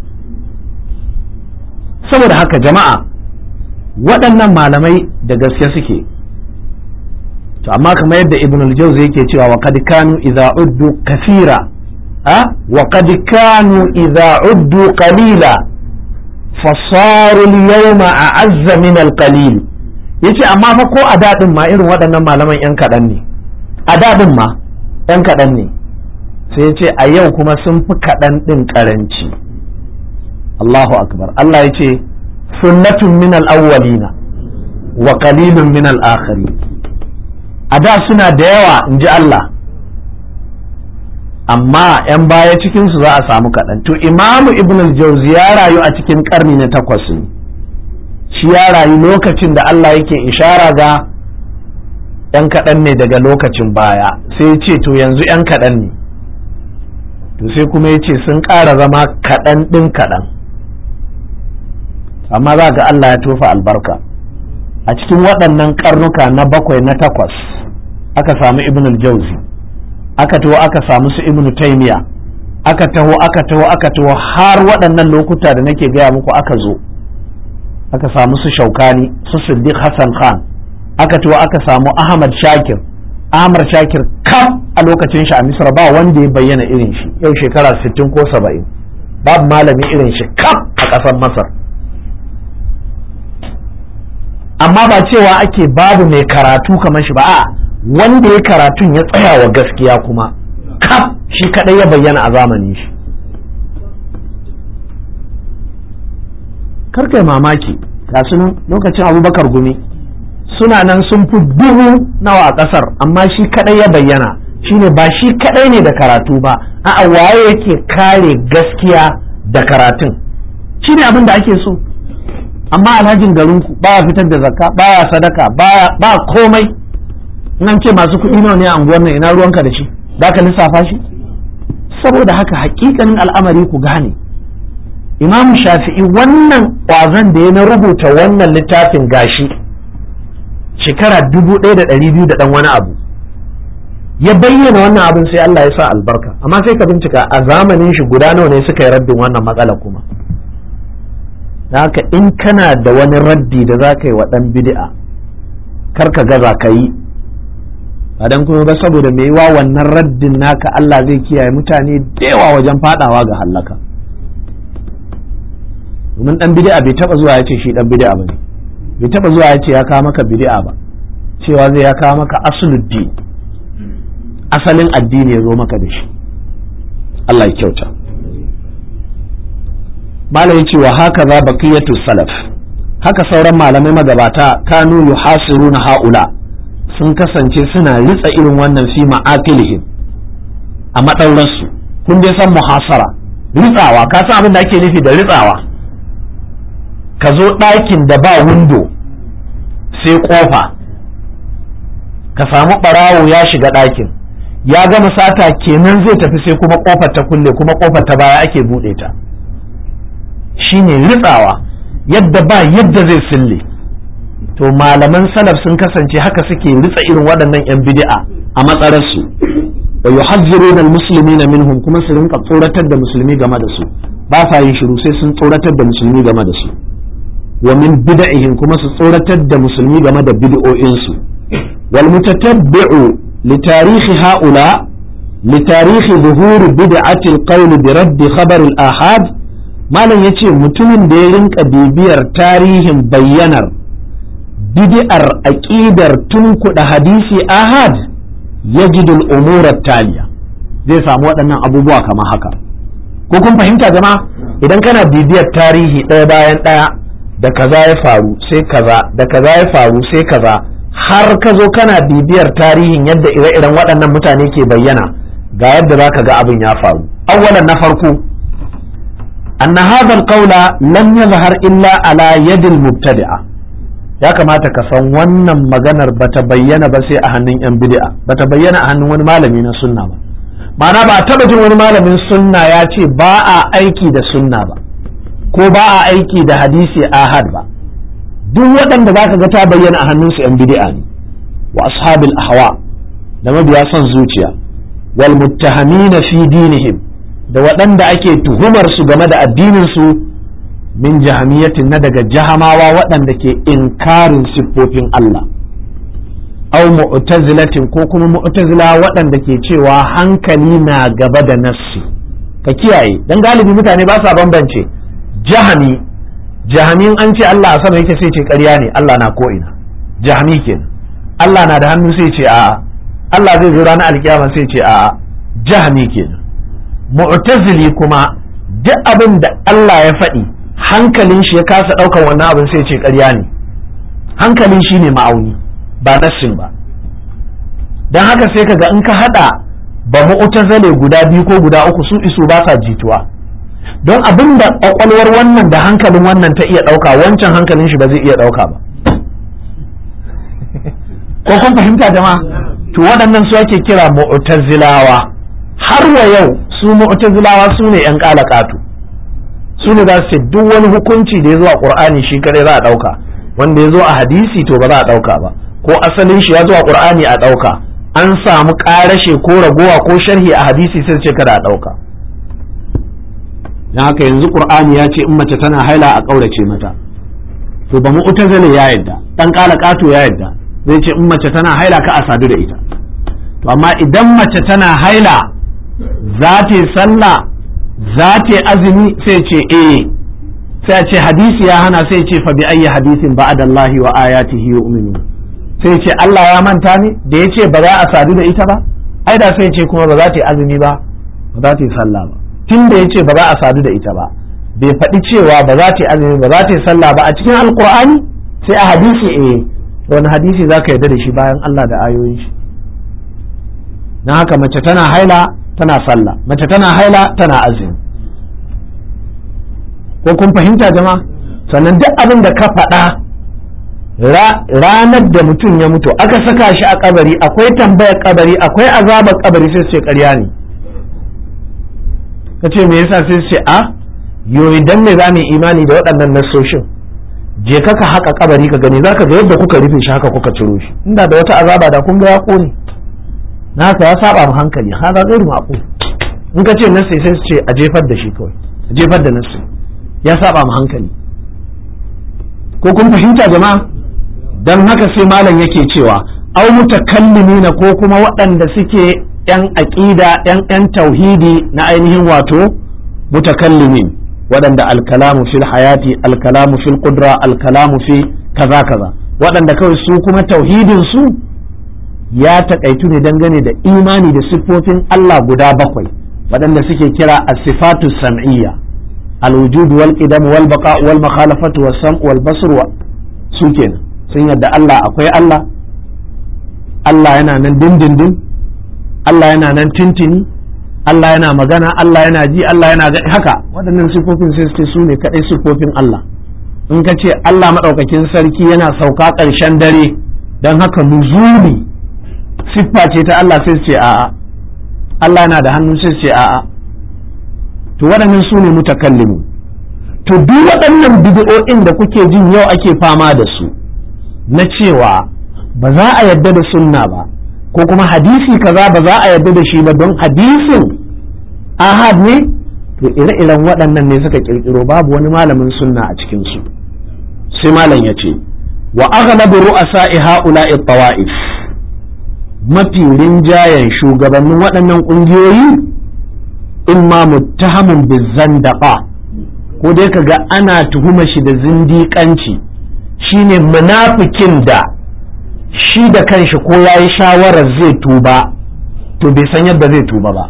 saboda haka jama'a waɗannan malamai da gaske suke to amma kamar yadda ibn al-jawzi yake cewa wa qad kanu idza uddu kathira ha wa qad kanu idza uddu qalila fasaru al-yawma a'azza min al-qalil yace amma fa ko a dadin ma irin waɗannan malaman yan kaɗan ne a dadin ma yan kaɗan ne sai yace a yau kuma sun fi kaɗan ɗin ƙaranci Allahu akbar Allah yace sunnatun min al-awwalina wa qalilun min al-akhirin a da suna da yawa in ji Allah amma 'yan baya cikinsu za a samu kaɗan to imamu ibn al-jauzi ya rayu a cikin ƙarni na takwas shi ya rayu lokacin da Allah yake ishara ga 'yan kaɗan ne daga lokacin baya sai ya ce to yanzu 'yan kaɗan ne to sai kuma ya ce sun ƙara zama kaɗan ɗin kaɗan amma za ga Allah ya tofa albarka a cikin waɗannan karnuka na bakwai na takwas aka samu ibn al-jauzi aka taho aka samu su ibn taymiya aka taho aka taho aka taho har waɗannan lokuta da nake gaya muku aka zo aka samu su shaukani su siddiq hassan khan aka taho aka samu ahmad shakir ahmad shakir kam a lokacin shi a misra ba wanda ya bayyana irin shi yau shekara 60 ko 70 babu malami irin shi kam a ƙasar masar amma ba cewa ake babu mai karatu kamar shi ba a wanda ya karatun ya tsaya wa gaskiya kuma kaf shi kadai ya bayyana a zamanin shi karkai mamaki ga nan lokacin abubakar gumi suna nan sun fi dubu nawa a kasar amma shi kadai ya bayyana shine ba shi kadai ne da karatu ba a waye yake kare gaskiya da karatun shine abin da ake so amma alhajin garinku baya fitar da zakka baya sadaka baya ba komai nan ce masu kuɗi nawa ne a unguwar nan ina ruwanka da shi za ka lissafa shi saboda haka hakikanin al'amari ku gane imam shafi'i wannan ƙwazon da ya na rubuta wannan littafin gashi shekara dubu ɗaya da ɗari biyu da ɗan wani abu ya bayyana wannan abin sai Allah ya sa albarka amma sai ka bincika a zamanin shi guda nawa ne suka yi raddin wannan matsala kuma da haka in kana da wani raddi da za ka yi wa ɗan bid'a kar ka gaza ka yi ba dan kuma ba saboda mai yiwa wannan raddin naka Allah zai kiyaye mutane da yawa wajen fadawa ga hallaka domin dan bid'a bai taba zuwa ya ce shi dan bid'a bane bai taba zuwa ya ce ya kawo maka bid'a ba cewa zai ya kawo maka asuluddin asalin addini ya zo maka da shi Allah ya kyauta malam yace wa haka za baqiyatu salaf haka sauran malamai magabata kanu yuhasiruna haula sun kasance suna ritsa irin wannan fi ma'aqilihim a maɗaurarsu kun dai san muhasara ritsawa ka san abin da ake nufi da ritsawa ka zo ɗakin da ba windo sai ƙofa ka samu ɓarawo ya shiga ɗakin ya gama sata kenan zai tafi sai kuma ƙofar ta kulle kuma ƙofar ta baya ake buɗe ta shine ritsawa yadda ba yadda zai sille to malaman salaf sun kasance haka suke ritsa irin waɗannan 'yan bid'a a matsararsu wa yuhazziruna almuslimina minhum kuma su rinka tsoratar da musulmi game da su ba sa yin shiru sai sun tsoratar da musulmi game da su wa min bid'ihim kuma su tsoratar da musulmi game da bid'o'in su wal mutatabbi'u li tarihi haula li tarihi zuhuri bid'ati al-qawl bi radd khabar al-ahad malam yace mutumin da ya rinka bibiyar tarihin bayyanar bid'ar aqidar tunkuɗa hadisi ahad yajidul umurar taliya zai samu waɗannan abubuwa kamar haka ko kun fahimta jama'a idan kana bibiyar tarihi ɗaya bayan ɗaya da kaza ya faru sai kaza da kaza ya faru sai kaza har ka zo kana bibiyar tarihin yadda ire-iren waɗannan mutane ke bayyana ga yadda za ka ga abin ya faru awwalan na farko anna hadha alqawla lam yazhar illa ala yadil mubtadi'a ya kamata ka san wannan maganar bata bayyana ba sai a hannun yan bid'a bata bayyana a hannun wani malami na sunna ba ma'ana ba taba jin wani malamin sunna ya ce ba a aiki da sunna ba ko ba a aiki da hadisi ahad ba duk waɗanda za ka ga ta bayyana a hannunsu yan bid'a ne wa ashabil ahwa da mabiya son zuciya wal muttahamina fi dinihim da waɗanda ake tuhumar su game da addinin su min jahamiyatin na daga jahamawa waɗanda ke inkarin siffofin Allah au mu'tazilatin ko kuma mu'tazila waɗanda ke cewa hankali na gaba da nassi ka kiyaye dan galibi mutane ba sa bambance jahami jahamin an ce Allah a sama yake sai ce ƙarya ne Allah na ko ina jahami kenan Allah na da hannu sai ce a'a Allah zai zo ranar alkiyama sai ce a'a jahami kenan mu'tazili kuma duk abin da Allah ya faɗi hankalin shi ya kasa ɗaukar wannan abin sai ce ƙarya ne hankalin shi ne ma'auni ba nassin ba don haka sai kaga in ka haɗa ba mu'tazale guda biyu ko guda uku su isu ba sa jituwa don abin da ƙwaƙwalwar wannan da hankalin wannan ta iya ɗauka wancan hankalin shi ba zai iya ɗauka ba ko kun fahimta jama'a to waɗannan su ake kira mu'tazilawa har wa yau su mu'tazilawa su ne 'yan ƙalaƙatu su ne za su ce duk wani hukunci da ya zo a ƙur'ani shi kare za a ɗauka wanda ya zo a hadisi to ba za a ɗauka ba ko asalin shi ya zo a ƙur'ani a ɗauka an samu ƙarashe ko ragowa ko sharhi a hadisi sai ce kada a ɗauka don haka yanzu ƙur'ani ya ce in mace tana haila a ƙaurace mata to ba mu'tazila ya yadda dan ƙala ƙato ya yadda zai ce in mace tana haila ka a sadu da ita to amma idan mace tana haila za ta yi sallah za ta azumi sai ce eh sai ce hadisi ya hana sai ce fa bi ayyi hadisin ba'dallahi wa ayatihi yu'minu sai ce Allah ya manta ne da ya ce ba za a sadu da ita ba ai da sai ce kuma ba za ta yi azumi ba ba za ta yi sallah ba tun da ya ce ba za a sadu da ita ba bai faɗi cewa ba za ta yi azumi ba za ta yi sallah ba a cikin alkur'ani sai a hadisi eh wani hadisi za ka yarda da shi bayan Allah da ayoyin shi na haka mace tana haila tana sallah mace tana haila tana azumi ko kun fahimta jama'a sannan duk abin da ka faɗa ranar da mutum ya mutu aka saka shi a kabari akwai tambayar kabari akwai azabar kabari sai ce ƙarya ne ka ce me yasa sai ce a yo idan me za mu imani da waɗannan nasoshin je ka ka haƙa kabari ka gani zaka ga yadda kuka rufe shi haka kuka ciro shi inda da wata azaba da kun ga ya ƙone na haka ya saba mu hankali haka gairu maqul in ka ce nassi sai su ce a jefar da shi kawai a jefar da nassi ya saba mu hankali ko kun fahimta jama'a dan haka sai malam yake cewa au mutakallimina ko kuma waɗanda suke yan aqida yan yan tauhidi na ainihin wato mutakallimin waɗanda alkalamu fil hayati alkalamu fil qudra alkalamu fi kaza kaza waɗanda kawai su kuma tauhidin su ya takaitu ne dangane da imani da siffofin Allah guda bakwai waɗanda suke kira as-sifatu sam'iyya al-wujud wal qidam wal baqa wal makhalafatu was sam wal basr wa su kenan sun yadda Allah akwai Allah Allah yana nan dindindin Allah yana nan tintini Allah yana magana Allah yana ji Allah yana haka waɗannan siffofin sai su su ne kaɗai siffofin Allah in ka ce Allah maɗaukakin sarki yana sauka ƙarshen dare don haka nuzuli siffa ce ta Allah sai ce a'a Allah yana da hannu sai ce a'a to waɗannan su ne mutakallimu to duk waɗannan bid'o'in da kuke jin yau ake fama da su na cewa ba za a yarda da sunna ba ko kuma hadisi kaza ba za a yarda da shi ba don hadisin ahad ne to ire-iren waɗannan ne suka kirkiro babu wani malamin sunna a cikin su sai malam ya ce wa aghlabu ru'asa'i ha'ula'i tawa'if mafi rinjayen shugabannin waɗannan ƙungiyoyi in ma muttahamun bizandaqa ko dai kaga ana tuhuma shi da zindiƙanci shine munafikin da shi da kanshi ko ya yi shawarar zai tuba to bai san yadda zai tuba ba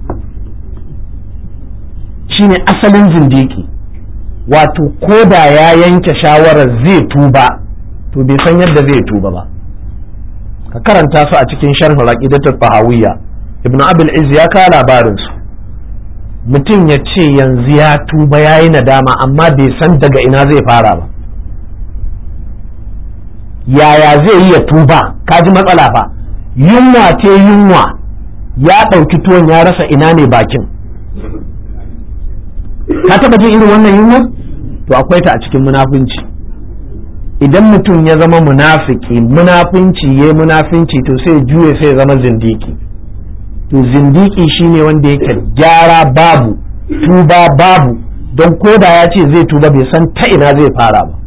shine asalin zindiki wato ko da ya yanke shawarar zai tuba to bai san yadda zai tuba ba ka karanta su a cikin sharh al tahawiyya ibnu abul iz ya kawo labarin su mutum ya ce yanzu ya tuba yayi nadama amma bai san daga ina zai fara ba yaya zai yi ya tuba kaji matsala fa yunwa ce yunwa ya ɗauki tuwon ya rasa ina ne bakin ka taba jin irin wannan yunwa to akwai ta a cikin munafunci idan mutum ya zama munafiki munafunci ya munafunci to sai juye sai zama zindiki to zindiki shine wanda yake gyara babu tuba babu don koda ya ce zai tuba bai san ta ina zai fara ba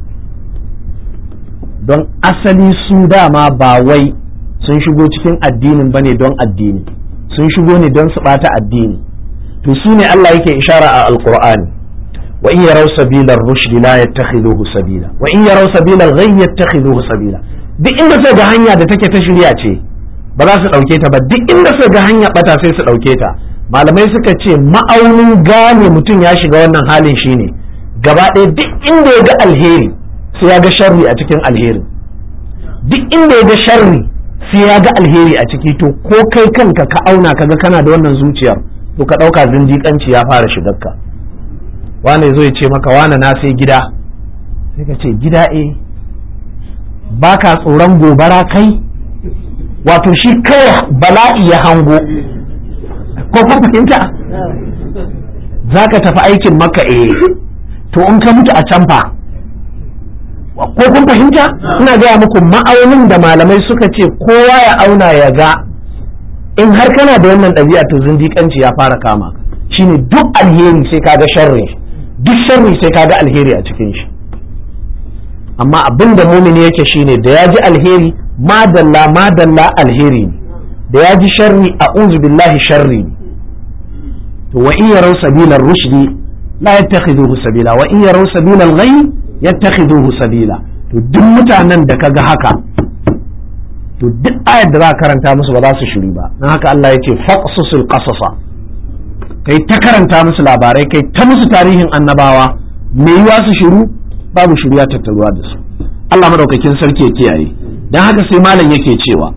don asali su dama ba wai sun shigo cikin addinin bane don addini sun shigo ne don su bata addini to su ne Allah yake ishara a alqur'ani wa in yaraw sabila ar-rushd la yattakhiduhu sabila wa in yaraw sabila al-ghayy yattakhiduhu sabila duk inda sai ga hanya da take ta shirya ce ba za su dauke ta ba duk inda sai ga hanya bata sai su dauke ta malamai suka ce ma'aunin gane mutum ya shiga wannan halin shine gaba ɗaya duk inda ya ga alheri sai ya ga sharri a cikin alheri duk inda ya ga sharri sai ya ga alheri a ciki to ko kai kanka ka auna kaga kana da wannan zuciyar to ka ɗauka zindiƙanci ya fara shigarka wane zo ya ce maka wane na sai gida sai ka ce gida e ba ka tsoron gobara kai wato shi kai bala'i ya hango ko kun fahimta za ka tafi aikin maka e to in ka mutu a can fa ko kun fahimta ina gaya muku ma'aunin da malamai suka ce kowa ya auna ya ga in har kana da wannan ɗabi'a to zindiƙanci ya fara kama shine duk alheri sai kaga sharri duk sharri sai kaga alheri a cikin shi amma abin da mumini yake shine da ya ji alheri madalla madalla alheri ne da ya ji sharri a'udhu billahi sharri ne to wa in yaraw sabila rushdi la yattakhiduhu sabila wa in yaraw sabila al-ghayy yattakhiduhu sabila to duk mutanen da kaga haka to duk ayar da za ka karanta musu ba za su shiru ba don haka Allah ya ce faqsusul qasasa kai ta karanta musu labarai kai ta musu tarihin annabawa me yiwa su shiru babu shiru ya tattaruwa da su Allah madaukakin sarki ya kiyaye don haka sai malam yake cewa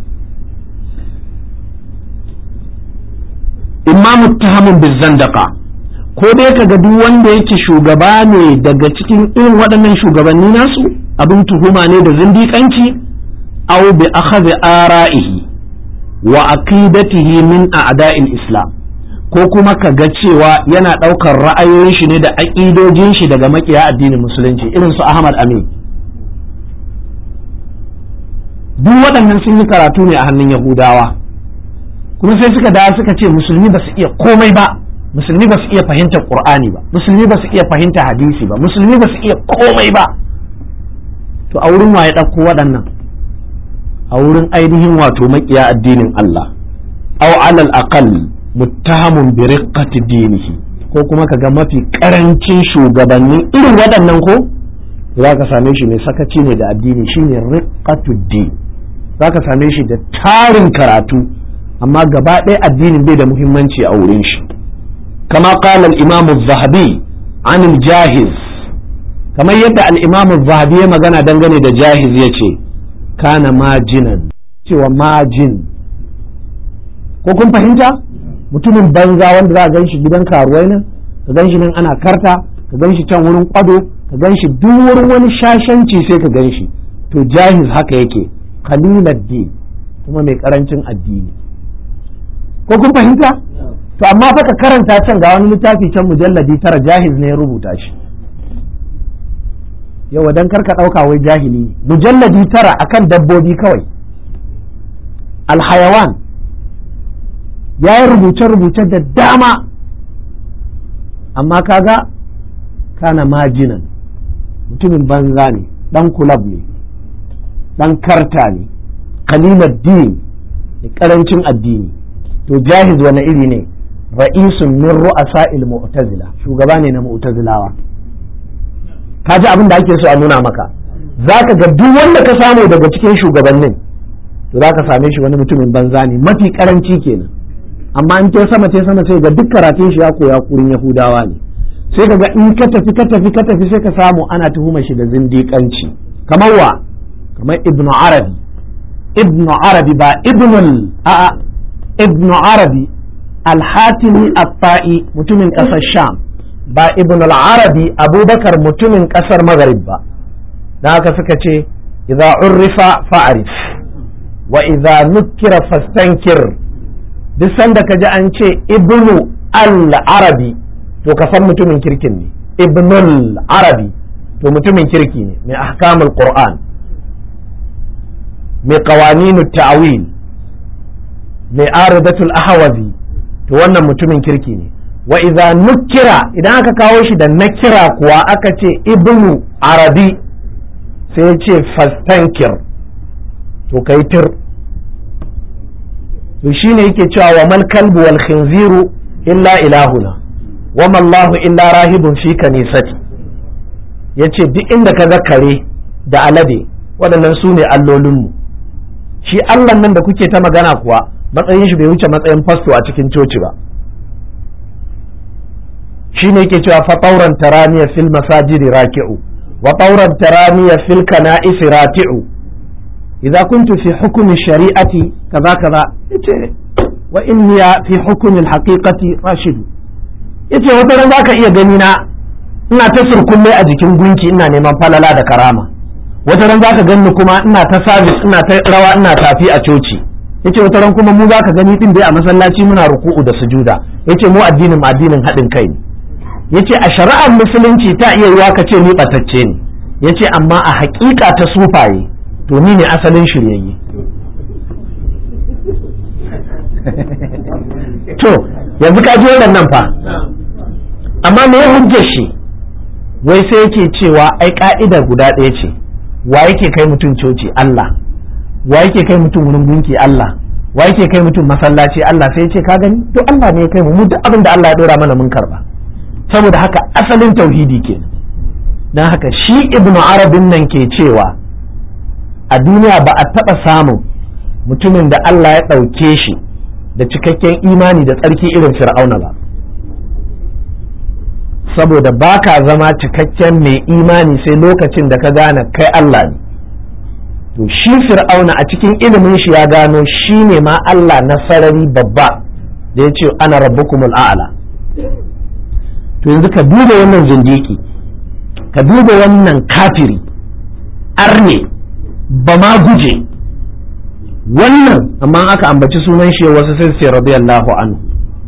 imma muttahamun bizandaqa ko dai kaga duk wanda yake shugaba ne daga cikin irin waɗannan shugabanni nasu abin tuhuma ne da zindiƙanci aw bi akhadhi ara'ihi wa aqidatihi min a'da'il islam ko kuma ka ga cewa yana ɗaukar ra'ayoyin shi ne da aƙidojin shi daga makiya addinin musulunci irin su Ahmad Amin duk waɗannan sun yi karatu ne a hannun Yahudawa kuma sai suka dawo suka ce musulmi ba su iya komai ba musulmi ba su iya fahimtar qur'ani ba musulmi ba su iya fahimtar hadisi ba musulmi ba su iya komai ba to a wurin waye ɗauko waɗannan a wurin ainihin wato makiya addinin Allah aw alal aqal muttahamun bi riqqati dinihi ko kuma kaga mafi karancin shugabannin irin waɗannan ko za ka same shi mai sakaci ne da addini shine riqqatu din za ka same shi da tarin karatu amma gaba ɗaya addinin bai da muhimmanci a wurin shi kama qala al-imam az-zahabi an al-jahiz kamar yadda al-imam az-zahabi ya magana dangane da jahiz yace kana majinan cewa majin ko kun fahimta mutumin banza wanda za a gan shi gidan karuwai nan ka gan shi nan ana karta ka gan shi can wurin kwado ka gan shi duk wurin wani shashanci sai ka gan shi to jahiz haka yake din kuma mai karancin addini ko kun fahimta to amma fa ka karanta can ga wani littafi can mujalladi tara jahiz ne ya rubuta shi yawa dan karka ɗauka wai jahili ne mujalladi tara akan dabbobi kawai alhayawan ya yi rubuce-rubuce da dama amma kaga kana majinan mutumin banza ne dan kulab ne dan karta ne kalimar din da karancin addini to jahiz wani iri ne ra'isun min ru'asa'il mu'tazila shugaba ne na mu'tazilawa ka ji abin da ake so a nuna maka za ka ga duk wanda ka samu daga cikin shugabannin to za ka same shi wani mutumin banza ne mafi karanci kenan amma in ta sama ta sama sai ga duk karatun shi ya koya kurin yahudawa ne sai ka ga in ka tafi ka tafi ka tafi sai ka samu ana tuhumar shi da zindiƙanci kamar wa kamar ibnu arabi ibnu arabi ba ibnul a'a ibnu arabi al-hatimi at-ta'i mutumin ƙasar sham ba ibn al-arabi abubakar mutumin kasar maghrib ba dan haka suka ce idza urrifa fa'rif wa idza nukira fastankir duk sanda ka ji an ce ibnu al-arabi to ka san mutumin kirkin ne ibnul arabi to mutumin kirki ne mai ahkamul qur'an mai qawaninut ta'wil mai aridatul ahwazi to wannan mutumin kirki ne wa idza nukira idan aka kawo shi da nakira kuwa aka ce ibnu arabi sai ce fastankir to kai tir to shine yake cewa wa mal kalbu wal khinziru illa ilahuna wa mallahu illa rahibun fi kanisati yace duk inda ka ga kare da alade waɗannan su ne allolinmu shi allah nan da kuke ta magana kuwa matsayin shi bai wuce matsayin fasto a cikin coci ba shi ne ke cewa fatauran taraniya fil masajidi raki'u wa tauran taraniya fil kana'isi rati'u idza kuntu fi hukmi shari'ati kaza kaza yace wa inni fi hukmi al-haqiqati rashidu yace wata ran zaka iya gani na ina ta surkulle a jikin gunki ina neman falala da karama wata ran zaka gani kuma ina ta service ina ta rawa ina tafi a coci yace wata ran kuma mu zaka gani din dai a masallaci muna ruku'u da sujuda yace mu addinin mu addinin haɗin kai ne yace a shari'ar musulunci ta iya yiwa ka ce ni batacce ne yace amma a haƙiƙa ta sufaye to ni ne asalin shiryayye to yanzu ka ji nan fa amma me ya hujjar shi wai sai yake cewa ai ka'idar guda ɗaya ce wa yake kai mutum coci Allah wa yake kai mutum wurin gunki Allah wa yake kai mutum masallaci Allah sai ce ka gani to Allah ne ya kai mu mu duk abin da Allah ya dora mana mun karba saboda haka asalin tauhidi ke dan haka shi ibnu arabin nan ke cewa a duniya ba a taɓa samun mutumin da Allah ya ɗauke shi da cikakken imani da tsarki irin fir'auna ba saboda ba ka zama cikakken mai imani sai lokacin da ka gane kai Allah ne to shi fir'auna a cikin ilimin shi ya gano shi ne ma Allah na sarari babba da ya ce ana rabbukumul a'la to yanzu ka duba wannan zindiki ka duba wannan kafiri arne ba ma guje wannan amma aka ambaci sunan shi wasu sai sai radiyallahu anhu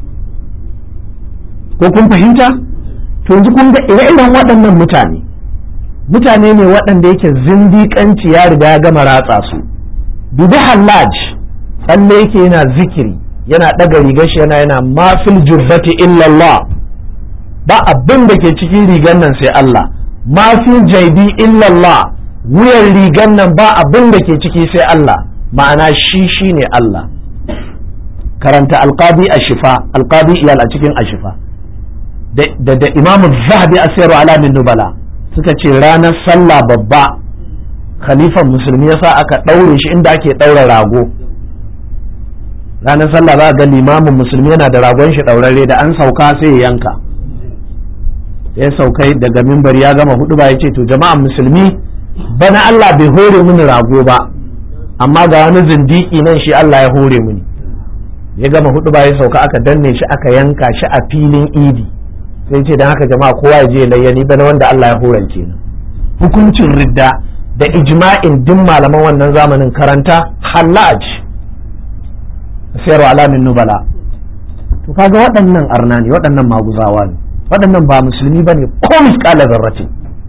ko kun fahimta to yanzu kun ga ire-iren waɗannan mutane mutane ne waɗanda yake zindiƙanci ya riga ya gama ratsa su dubi hallaj tsalle yake yana zikiri yana ɗaga rigar shi yana yana ma fil jubbati illallah ba abin da ke cikin rigar nan sai Allah ma fil jaibi illallah wuyan rigar nan ba abin da ke ciki sai Allah ma'ana shi shine Allah karanta alqadi a shifa alqadi iyal a cikin ashifa da da imamu zahabi a sayarwa alamin nubala suka ce ranar sallah babba khalifan musulmi yasa aka ɗaure shi inda ake ɗaura rago ranar sallah za ga limamin musulmi yana da ragon shi ɗaurare da an sauka sai ya yanka ya saukai daga mimbar ya gama hudu ba ya ce to jama'an musulmi bana Allah bai hore mini rago ba amma ga wani zindiki nan shi Allah ya hore mini ya gama hudu ba ya sauka aka danne shi aka yanka shi a filin idi sai ce don haka jama'a kowa ya je layyani bana wanda Allah ya horance ni hukuncin ridda da ijma'in duk malaman wannan zamanin karanta hallaj sayarwa alamin nubala to kaga waɗannan arna ne waɗannan maguzawa ne waɗannan ba musulmi ba ne ko miskala zarrace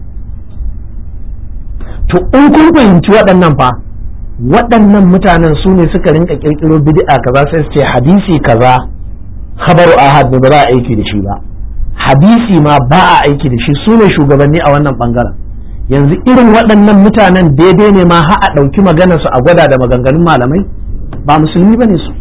to in kun fahimci waɗannan fa waɗannan mutanen su ne suka rinka ƙirƙiro bid'a kaza sai su ce hadisi kaza khabaru ahad ne ba za a aiki da shi ba hadisi ma ba a aiki da shi su ne shugabanni a wannan bangaren yanzu irin waɗannan mutanen daidai ne ma har a ɗauki maganarsu a gwada da maganganun malamai ba musulmi ba ne su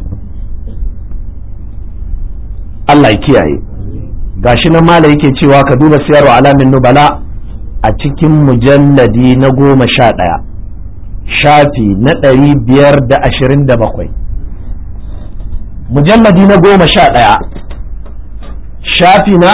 Allah ya kiyaye gashi nan mala yake cewa ka duba siyarwa alamin nubala a cikin mujalladi na goma sha ɗaya shafi na ɗari biyar da ashirin da bakwai mujalladi na goma sha ɗaya shafi na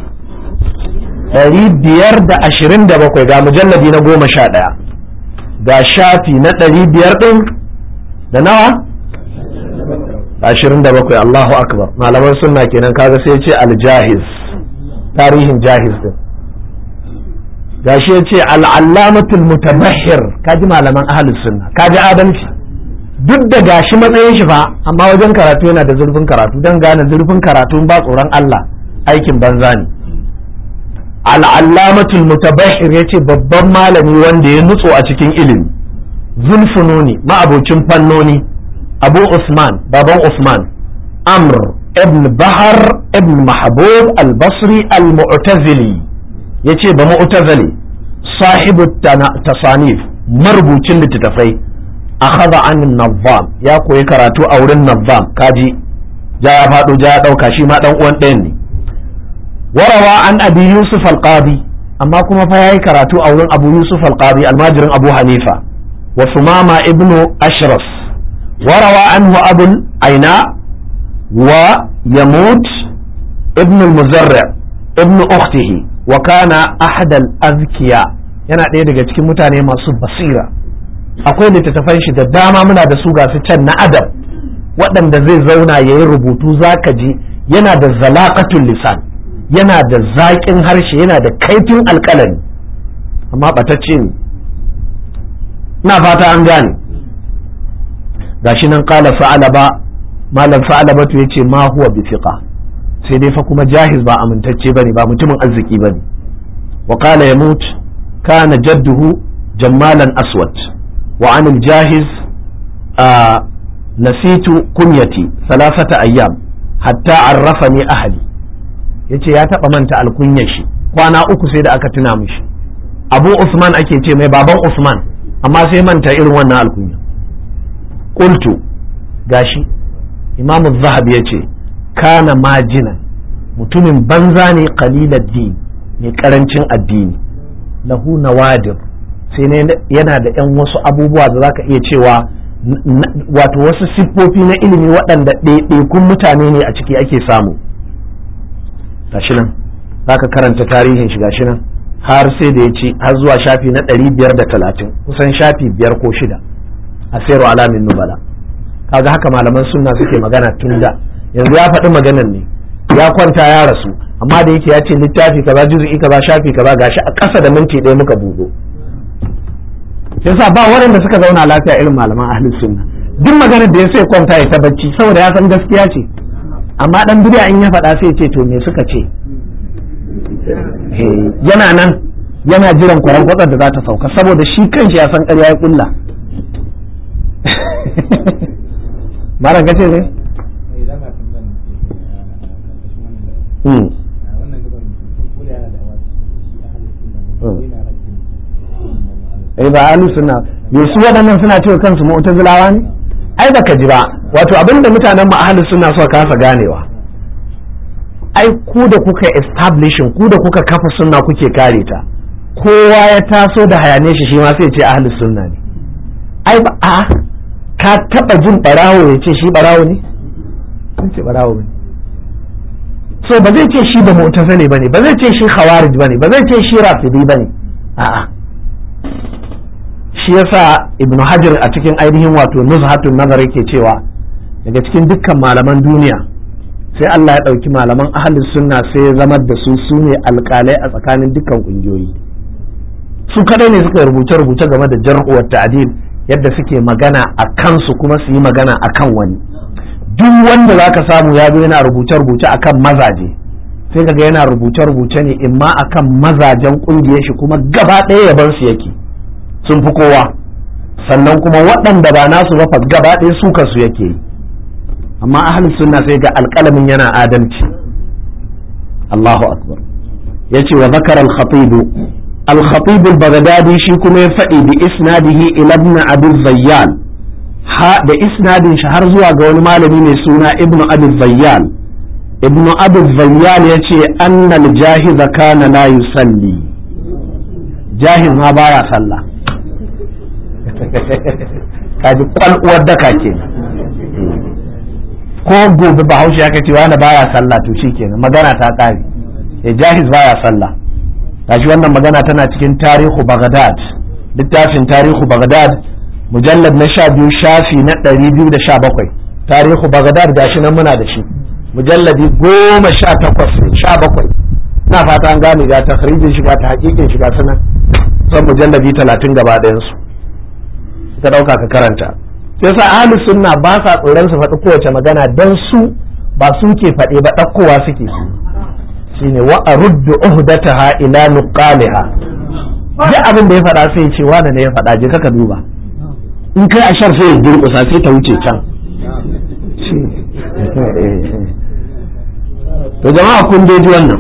ɗari biyar da ashirin da bakwai ga mujalladi na goma sha ɗaya ga shafi na ɗari biyar ɗin da nawa ashirin da bakwai Allahu akbar malaman sunna kenan kaga sai ce aljahiz tarihin jahiz din gashi ya ce al'allamatul mutabahhir kaji malaman ahlus sunna kaji adalci duk da gashi matsayin shi fa amma wajen karatu yana da zurfin karatu don gane zurfin karatu ba tsoron Allah aikin banza ne al'allamatul mutabahhir ya ce babban malami wanda ya nutso a cikin ilimi zulfununi ma'abocin fannoni abu usman baban usman amr ibn bahar ibn mahbub al-basri al-mu'tazili yace ba mu'tazili sahibu tasanif marubucin littattafai akhadha an nazzam ya koyi karatu a wurin nazzam kaji ja ya fado ja ya dauka shi ma dan uwan ɗayan ne warawa an abi yusuf al-qadi amma kuma fa yayi karatu a wurin abu yusuf al-qadi almajirin abu hanifa wa sumama ibnu ashraf وروى عنه أبو العيناء ويموت ابن المزرع ابن أخته وكان أحد الأذكياء yana ɗaya daga cikin mutane masu basira akwai littattafan shi da dama muna da su gasu can na adam waɗanda zai zauna ya yi rubutu zaka ji yana da zalaƙatun lisan yana da zaƙin harshe yana da kaifin alƙalami amma ɓatacce ne na fata an gane gashi nan kala sa'alaba malam sa'alaba to yace ma huwa bi thiqa sai dai fa kuma jahiz ba amintacce bane ba mutumin arziki bane wa qala yamut kana jadduhu jammalan aswad wa an jahiz nasitu kunyati salasata ayyam hatta arrafani ahli yace ya taba manta alkunyar shi kwana uku sai da aka tuna mishi abu usman ake ce mai baban usman amma sai manta irin wannan alkunya qultu gashi imamu zahabi ya ce kana majina mutumin banza ne qalilad din mai karancin addini lahu nawadir sai yana da yan wasu abubuwa da zaka iya cewa wato wasu siffofi na ilimi waɗanda ɗaiɗaikun mutane ne a ciki ake samu gashi nan zaka karanta tarihin shi gashi nan har sai da ya ci har zuwa shafi na ɗari biyar da talatin kusan shafi biyar ko shida a sayarwa alamin nubala kaga haka malaman sunna suke magana tun da yanzu ya faɗi maganan ne ya kwanta ya rasu amma da yake ya ce littafi kaza juzu'i kaza shafi kaza gashi a ƙasa da minti ɗaya muka buɗo yasa ba waɗanda suka zauna lafiya irin malaman ahlus sunna duk maganar da ya sai kwanta ya ta bacci saboda ya san gaskiya ce amma dan bid'a in ya faɗa sai ya ce to me suka ce yana nan yana jiran kwaran kwatsar da za ta sauka saboda shi kanshi ya san ƙarya ya kulla malam kace ne mm. wannan gaban ko da yana da awa shi ahalin sunna ne yana rakin eh ba ahlus sunna su waɗannan suna cewa kansu mu'tazilawa ne ai baka ji ba wato abinda mutanen mu ahlus sunna suka kasa ganewa ai ku da kuka establishing ku da kuka kafa sunna kuke kare ta kowa ya taso da hayane shi shi ma sai ce ahlus sunna ne ai ba a ka taba jin barawo ya ce shi barawo ne sun ce barawo ne so ba zai ce shi ba mu'tazili bane ba zai ce shi khawarij bane ba zai ce shi rafidi bane a'a shi yasa ibn hajar a cikin ainihin wato nuzhatun nazar yake cewa daga cikin dukkan malaman duniya sai Allah ya ɗauki malaman ahlus sunna sai ya zama da su su ne alƙalai a tsakanin dukkan ƙungiyoyi su kadai ne suka rubuce rubuce game da jar'u wa ta'dil yadda suke magana a kansu kuma su yi magana a kan wani duk wanda zaka samu ya zo yana rubuce rubuce akan mazaje sai kaga yana rubuce rubuce ne imma akan mazajen ƙungiyar shi kuma gaba ɗaya yaban su yake sun fi kowa sannan kuma waɗanda ba nasu ba gaba ɗaya su kansu yake yi amma ahli sunna sai ga alƙalamin yana adalci Allahu akbar yace wa zakara al-khatib al-khatib al-baghdadi shi kuma ya faɗi bi isnadihi ila ibn abi zayyan ha da isnadin shi har zuwa ga wani malami mai suna ibn abi zayyan ibn abi zayyan yace anna al-jahiz kana la yusalli jahiz ma baya sallah kaji kwalwar daka ke ko gobe bahaushe aka ce wani baya sallah to shi kenan magana ta ƙare ya jahiz baya sallah gashi wannan magana tana cikin tarihu baghdad littafin tarihu baghdad mujallad na sha biyu shafi na ɗari biyu da sha bakwai tarihu baghdad gashi nan muna da shi mujalladi goma sha takwas sha bakwai na fata an gane ga takhrijin shiga ta hakikin shiga suna son mujalladi talatin gaba ɗayansu ka ɗauka ka karanta sai sa ahlus sunna ba sa tsoron su faɗi kowace magana dan su ba su ke faɗe ba ɗaukowa suke su shine wa aruddu uhdataha ila nuqaliha duk abin da ya faɗa sai ce wani ne ya faɗa je ka duba in kai ashar sai ya durƙusa sai ta wuce can to jama'a kun dai ji wannan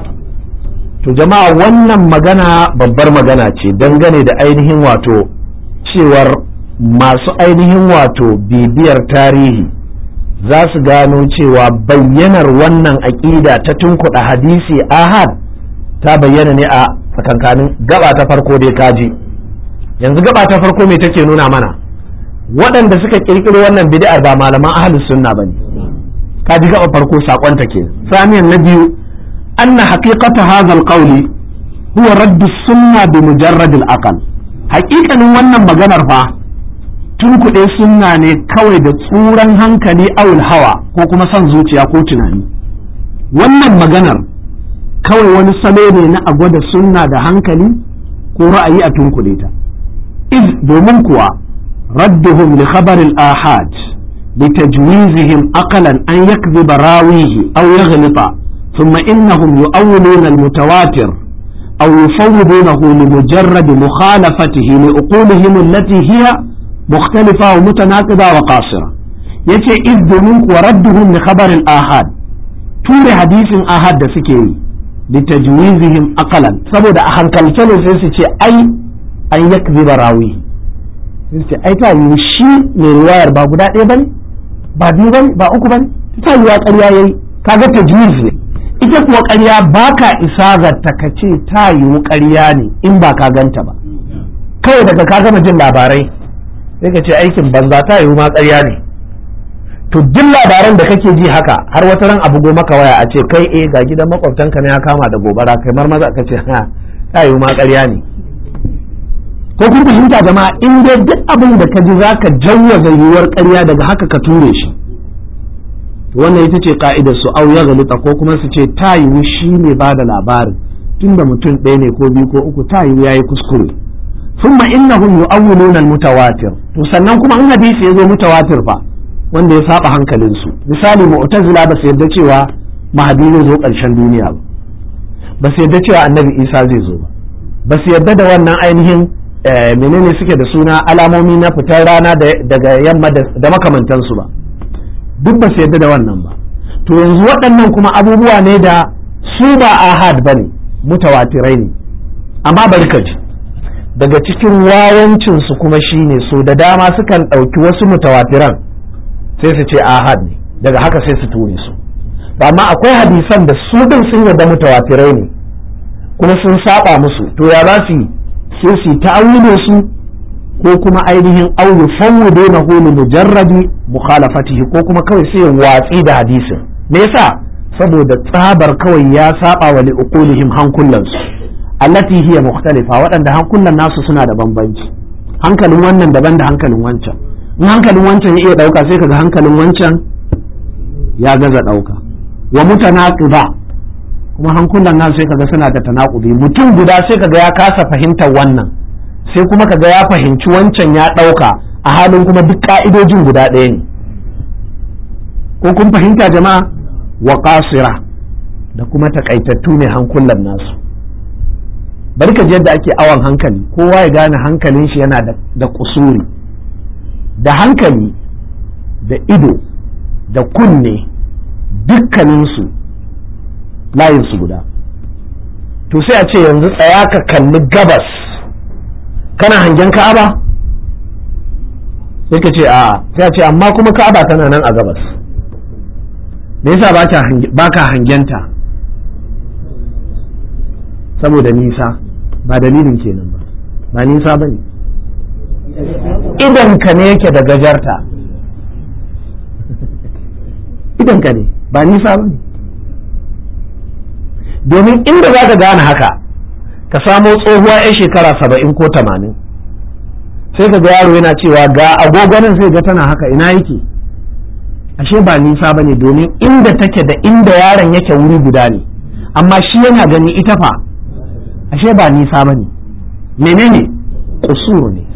to jama'a wannan magana babbar magana ce dangane da ainihin wato cewar masu ainihin wato bibiyar tarihi za su gano cewa bayyanar wannan aƙida ta tunkuɗa hadisi ahad ta bayyana ne a tsakankanin gaba ta farko dai kaji yanzu gaba ta farko me take nuna mana waɗanda suka ƙirƙiro wannan bid'ar ba malaman ahlus sunna bane kaji gaba farko sakon ta ke samiyan na biyu anna haqiqata hadha alqawli huwa radd sunna bi mujarrad al-aql haƙiƙanin wannan maganar fa tunkuɗe sunna ne kawai da tsuran hankali awul hawa ko kuma son zuciya ko tunani wannan maganar kawai wani salo ne na a gwada sunna da hankali ko ra'ayi a tunkuɗe ta iz domin kuwa radduhum li khabar al-ahad لتجويزهم أقلا أن يكذب راويه أو يغلط ثم إنهم يؤولون المتواتر أو يفوضونه لمجرد مخالفته لأقولهم التي هي مختلفة ومتناقضة وقاصرة yace iz domin kuwa radduhum li khabarin ahad ture hadisin ahad da suke yi li tajwizihim aqalan saboda a hankalce ne sai su ce ai an yakziba rawi sai su ce ai ta yi shi mai riwayar ba guda ɗaya bane ba biyu bane ba uku bane ta yi ƙarya yayi kaga tajwiz ne ita kuwa ƙarya ba ka isa ga takace ta yiwu ƙarya ne in ba ka ganta ba kawai daga ka gama jin labarai sai ka ce aikin banza ta yiwu ma ƙarya ne to duk labaran da kake ji haka har wata ran abu go maka waya a ce kai eh ga gidan makwabtanka ne ya kama da gobara kai mar maza ka ce ha ta yiwu ma ƙarya ne ko kun fahimta jama'a in dai duk abin da ka ji zaka jawwaza yiwuwar ƙarya daga haka ka ture shi wannan ita ce ka'idar su au ya galita ko kuma su ce ta yiwu shi ne ba da labarin tunda mutum ɗaya ne ko biyu ko uku ta yiwu yayi kuskure thumma innahum yu'awwiluna al-mutawatir to sannan kuma in hadisi ya zo mutawatir fa wanda ya saba hankalin su misali mu'tazila ba su yarda cewa mahadi zai zo ƙarshen duniya ba ba su yarda cewa annabi isa zai zo ba ba su yarda da wannan ainihin menene suke da suna alamomi na fitar rana daga yamma da makamantansu ba duk ba su yarda da wannan ba to yanzu waɗannan kuma abubuwa ne da su ba ahad ba ne mutawatirai ne amma bari ka ji daga cikin wawancinsu kuma shine so da dama sukan ɗauki wasu mutawatiran sai su ce ahad ne daga haka sai su ture su amma akwai hadisan da su din sun yarda mutawatirai ne kuma sun saba musu to ya za su yi sai su ta'awilo su ko kuma ainihin auyu fawwudu na hulu mujarradi mukhalafatihi ko kuma kawai sai watsi da hadisin me yasa saboda tsabar kawai ya saba wa liuqulihim hankulansu allati hiya mukhtalifa waɗanda hankulan nasu suna da bambanci hankalin wannan daban da hankalin wancan in hankalin wancan ya iya ɗauka sai kaga hankalin wancan ya gaza ɗauka wa mutanaqiba kuma hankulan nan sai kaga suna da tanaqubi mutum guda sai kaga ya kasa fahimtar wannan sai kuma kaga ya fahimci wancan ya ɗauka a halin kuma duk ka'idojin guda ɗaya ne ko kun fahimta jama'a wa qasira da kuma takaitattu ne hankulan nasu bari ka ji yadda ake awon hankali kowa ya gane hankalin shi yana da kusuri da hankali da ido da kunne dukkaninsu layinsu guda to sai a ce yanzu tsaya ka kalli gabas kana hangen ka'aba sai ka ce a sai a ce amma kuma ka'aba tana nan a gabas me yasa ba ka hangenta saboda nisa ba dalilin kenan ba ba nisa ba ne idanka ne yake da gajarta idanka ne ba nisa ba ne domin inda za ka gane haka ka samo tsohuwa 'yan shekara saba'in ko tamanin sai ka ga yaro yana cewa ga agogonin sai ga tana haka ina yake ashe ba nisa ba ne domin inda take da inda yaron yake wuri guda ne amma shi yana gani ita fa ashe ba nisa ba ne menene kusur ne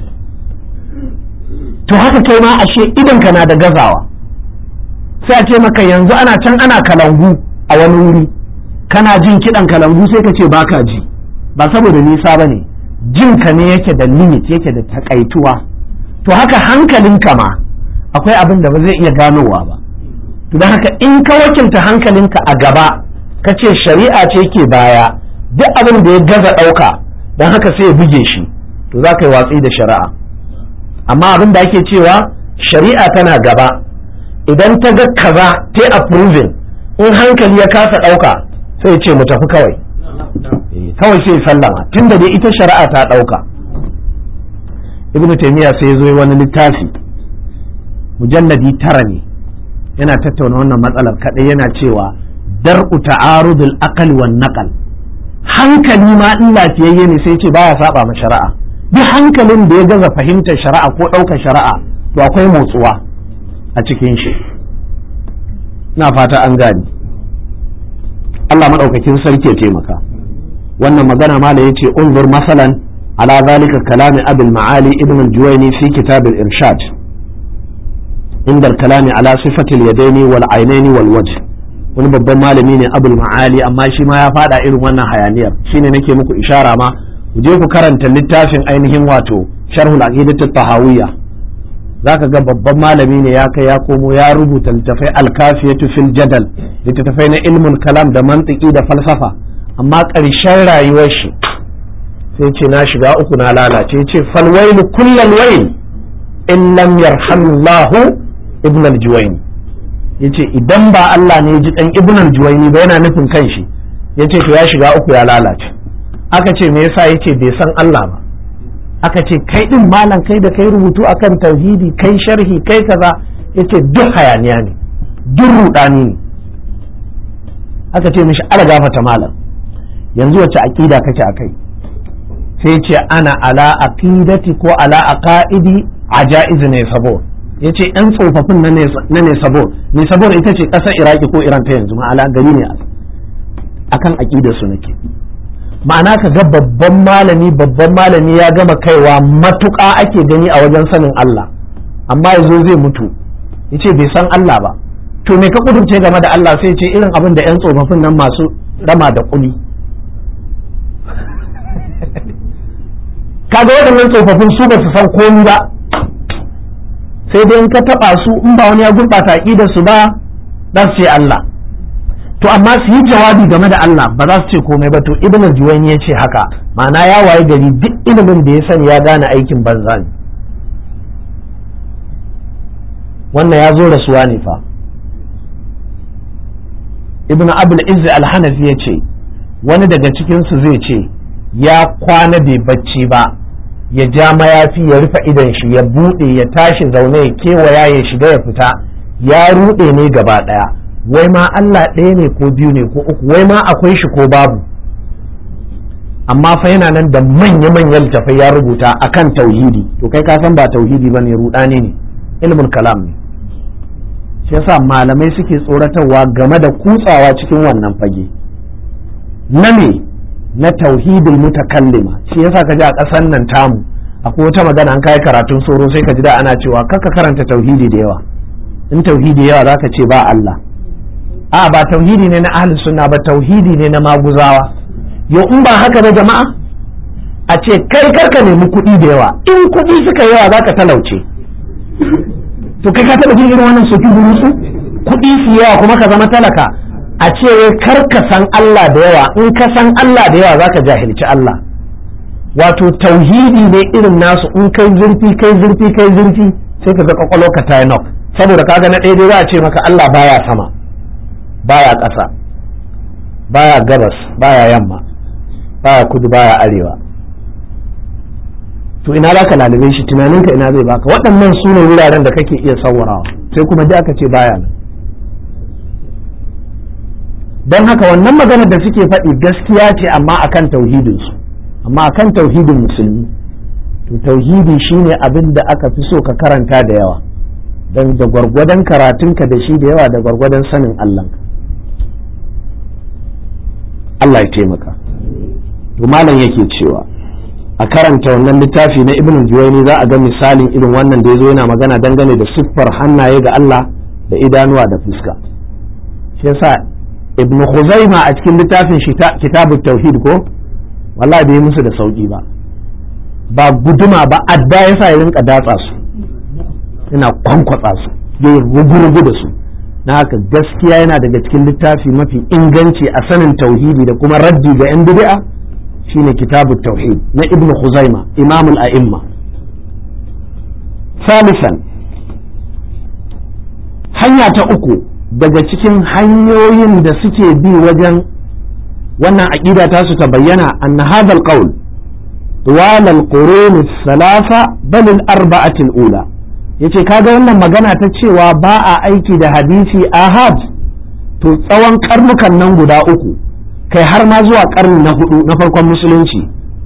to haka kai ma ashe idanka na da gazawa sai a ce maka yanzu ana can ana kalangu a wani wuri kana jin kiɗan kalangu sai ka ce baka ji ba saboda nisa ba ne jinka ne yake da limit yake da takaituwa to haka hankalinka ma akwai abin da ba zai iya ganowa ba to don haka in ka wakilta hankalinka a gaba ka ce shari'a ce ke baya duk abin da ya gaza ɗauka don haka sai ya buge shi to za ka yi watsi da shari'a amma abin da ake cewa shari'a tana gaba idan ta ga kaza ta approving in hankali ya kasa ɗauka sai ce mu tafi kawai kawai sai sallama tunda dai ita shari'a ta ɗauka ibn taymiya sai ya zo wani littafi mujalladi tara ne yana tattauna wannan matsalar kaɗai yana cewa dar'u ta'arudul aqal wan naqal hankali ma in lafiyayye ne sai ce baya saba ma shari'a duk hankalin da ya gaza fahimtar shari'a ko ɗaukar shari'a to akwai motsuwa a cikin shi na fata an gani Allah maɗaukakin sarki ya taimaka wannan magana ma da yace unzur masalan ala zalika kalami abul ma'ali ibn al-juwayni fi kitab al-irshad inda kalami ala sifatil yadaini wal ainaini wal wajh wani babban malami ne abul ma'ali amma shi ma ya fada irin wannan hayaniyar shine nake muku ishara ma ku je ku karanta littafin ainihin wato sharhul aqidat tahawiyya zaka ga babban malami ne ya kai ya komo ya rubuta littafai alkafiyatu fil jadal littafai na ilmul kalam da mantiki da falsafa amma ƙarshen rayuwar shi sai ce na shiga uku na lalace ce falwailu kullal wail in lam yarhamullahu ibn al-juwayni yace idan ba Allah ne ji dan ibn al-juwayni ba yana nufin kanshi yace to ya shiga uku ya lalace aka ce me yasa yace bai san Allah ba aka ce kai din malam kai da kai rubutu akan tauhidi kai sharhi kai kaza yace duk hayaniya ne duk rudani ne aka ce mishi ala gafata malam yanzu wace aqida kake akai sai ce ana ala aqidati ko ala aqaidi ajaiz ne sabo yace yan tsofaffin na ne sabo ne sabo ita ce ƙasar iraki ko iran ta yanzu ma'ala gari ne akan aqidar su nake ma'ana ka ga babban malami babban malami ya gama kaiwa matuƙa ake gani a wajen sanin Allah amma yazo zai mutu yace bai san Allah ba to me ka kudurce game da Allah sai ce irin abin da yan tsofaffin nan masu rama da kuli kaga waɗannan tsofaffin su ba su san komi ba sai dai in ka taɓa su in ba wani ya gurɓata aƙidar su ba dan sai Allah to amma su yi jawabi game da Allah ba za su ce komai ba to ibnu juwayni ya ce haka ma'ana ya waye gari duk ilimin da ya sani ya gane aikin banza ne wannan ya zo rasuwa ne fa ibnu abul izz al-hanafi ya ce wani daga cikinsu zai ce ya kwana bai bacci ba ya ja mayafi ya rufe idon shi ya buɗe ya tashi zaune ya kewaya ya shiga ya fita ya ruɗe ne gaba ɗaya wai ma Allah ɗaya ne ko biyu ne ko uku wai ma akwai shi ko babu amma fa yana nan da manya-manyan littafai ya rubuta akan tauhidi to kai ka san ba tauhidi ba ne ruɗani ne ilmin kalam ne shi yasa malamai suke tsoratarwa game da kutsawa cikin wannan fage na me na tauhidul mutakallima shi yasa ka ji a ƙasar nan tamu akwai wata magana an kai karatun soro sai ka ji da ana cewa kaka karanta tauhidi da yawa in tauhidi yawa zaka ce ba Allah a ba tauhidi ne na ahlus sunna ba tauhidi ne na maguzawa yo in ba haka ba jama'a a ce kai karka nemi kuɗi da yawa in kuɗi suka yawa zaka talauce to kai ka taɓa jin irin wannan soki burusu kuɗi su yawa kuma ka zama talaka a ce kar ka san Allah da yawa in ka san Allah da yawa zaka jahilci Allah wato tauhidi ne irin nasu in kai zurfi kai zurfi kai zurfi sai ka ga kwakwalwa ka ta nok saboda kaga na ɗaya dai za a ce maka Allah baya sama baya ƙasa baya gabas baya yamma baya kudu baya arewa to ina za ka lalube shi tunaninka ina zai baka waɗannan su ne wuraren da kake iya sawarawa sai kuma da aka ce baya nan don haka wannan maganar da suke faɗi gaskiya ce amma akan tauhidinsu amma akan tauhidin musulmi to tauhidi shine abin da aka fi so ka karanta da yawa don da gwargwadon karatunka da shi da yawa da gwargwadon sanin Allah Allah ya taimaka to malam yake cewa a karanta wannan littafi na ibn juwaini za a ga misalin irin wannan da ya zo yana magana dangane da siffar hannaye ga Allah da idanuwa da fuska shi yasa ibn Khuzaima a cikin littafin shi kitabut tauhid ko wallahi bai musu da sauki ba ba guduma ba adda yasa ya rinka datsa su yana kwankwatsa su ya rugurugu da su na haka gaskiya yana daga cikin littafi mafi inganci a sanin tauhidi da kuma raddi ga yan bid'a shine kitabut tauhid na ibn Khuzaima imamul a'imma salisan hanya ta uku daga cikin hanyoyin da suke bi wajen wannan aƙida ta su ta bayyana anna hadha alqawl طوال القرون الثلاثة بل الأربعة الأولى yace kaga wannan magana ta cewa ba a aiki da hadisi ahad to tsawon karnukan nan guda uku kai har ma zuwa karni na hudu na farkon musulunci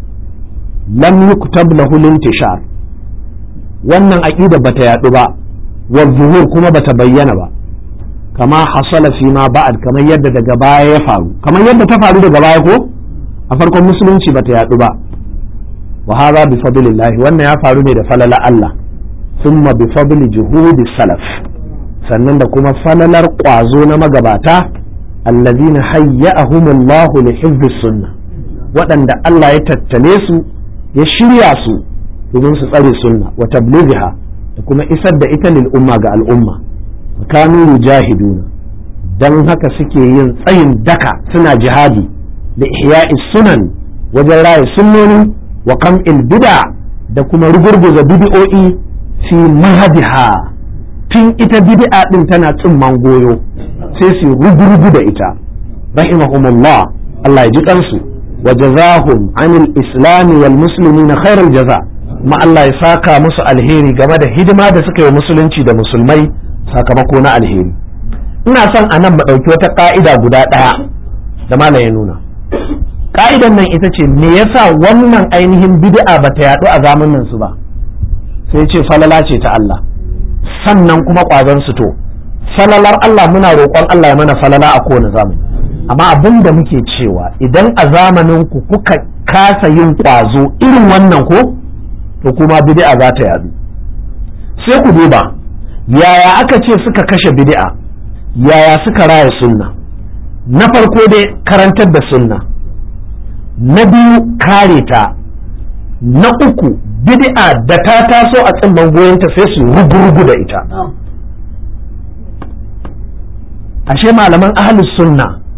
lam yuktab lahu intishar wannan aqida bata yadu ba wa zuhur kuma bata bayyana ba kama hasala fi ma ba'ad kamar yadda daga baya ya faru kamar yadda ta faru daga baya ko a farkon musulunci bata yadu ba wa hadha bi fadlillah wannan ya faru ne da falala Allah thumma bi fadli juhudi salaf sannan da kuma falalar kwazo na magabata allazina hayya'ahumullah li hifdhis sunnah waɗanda Allah ya tattale su ya shirya su domin su tsare sunna wa tablighiha da kuma isar da ita lil umma ga al'umma kanu yujahiduna dan haka suke yin tsayin daka suna jihadi da ihya'i sunan wajen raye sunnoni wa kam'il bid'a da kuma rugurguza bid'o'i fi mahadiha tun ita bid'a din tana tsimman goyo sai su rugurgu da ita rahimahumullah Allah ya ji kansu wa jazahum anil islami wal muslimina khairal jaza ma Allah ya saka musu alheri game da hidima da suka yi musulunci da musulmai sakamako na alheri ina son a nan mu ɗauki wata ƙa'ida guda ɗaya da malam ya nuna ƙa'idan nan ita ce me yasa wannan ainihin bid'a ba ta yaɗu a zamanin su ba sai ce falala ce ta Allah sannan kuma ƙwazon su to falalar Allah muna roƙon Allah ya mana falala a kowane zamani amma abin da muke cewa idan a zamanin ku kuka kasa yin ƙwazo irin wannan ko to kuma bid'a za ta yaɗu sai ku duba yaya aka ce suka kashe bid'a yaya suka raya sunna na farko dai karantar da sunna na biyu kare ta na uku bid'a da ta taso a tsimman goyonta sai su rugurugu da ita ashe malaman ahlus sunna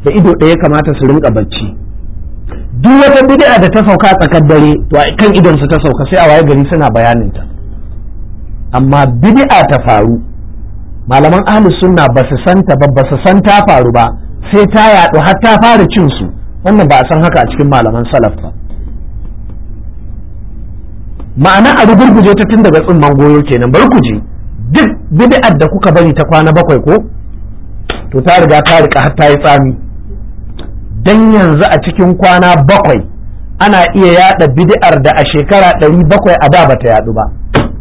da ido ɗaya kamata su rinka bacci duk wata bid'a da ta sauka a tsakar dare to a kan idon su ta sauka sai a waye gari suna bayanin ta amma bid'a ta faru malaman ahlus sunna ba su san ta ba ba su san ta faru ba sai ta yaɗu har ta fara cin su wannan ba a san haka a cikin malaman salaf ba ma'ana a rugurguje ta tun daga tsimman goyo kenan bari ku je duk bid'ar da kuka bari ta kwana bakwai ko to ta riga ta rika har ta yi tsami dan yanzu a cikin kwana bakwai ana iya yada bid'ar da a shekara ɗari bakwai a da bata yadu ba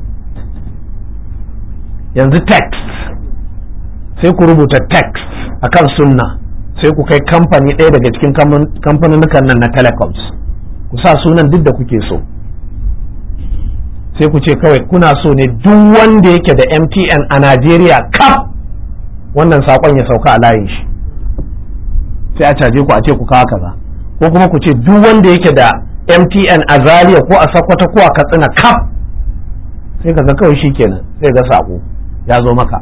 yanzu text sai ku rubuta text akan sunna sai ku kai kamfani ɗaya daga cikin kamfanin nan na telecoms ku sa sunan duk da kuke so sai ku ce kawai kuna so ne duk wanda yake da mtn a najeriya kaf wannan saƙon ya sauka a layin shi sai a caje ku a ce ku kawo kaza ko kuma ku ce duk wanda yake da mtn a zaria ko a sakwata ko a katsina kaf sai ka ga kawai shi kenan sai ga saƙo ya zo maka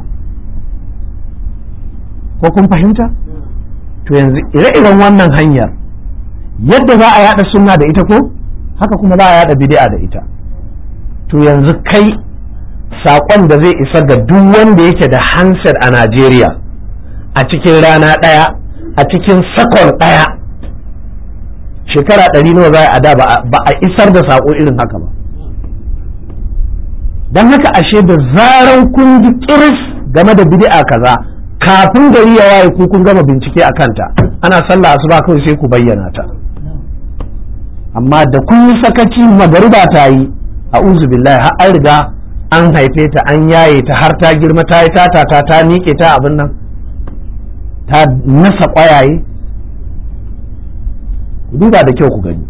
ko kun fahimta to yanzu ire-iren wannan hanyar yadda za a yada sunna da ita ko haka kuma za a yada bid'a da ita to yanzu kai saƙon da zai isa ga duk wanda yake da handset a Najeriya a cikin rana ɗaya a cikin sakon ɗaya shekara ɗari nawa za a da ba a isar da saƙo irin haka ba don haka ashe da zaran kun ji kiris game da bid'a kaza kafin gari ya waye ku kun gama bincike a kanta ana sallah asuba kawai sai ku bayyana ta amma da kun yi sakaci magariba ta yi a'udhu billahi har an riga an haife ta an yaye ta har ta girma ta yi tata ta ta miƙe ta abin nan ta nasa ƙwayaye ku duba da kyau ku gani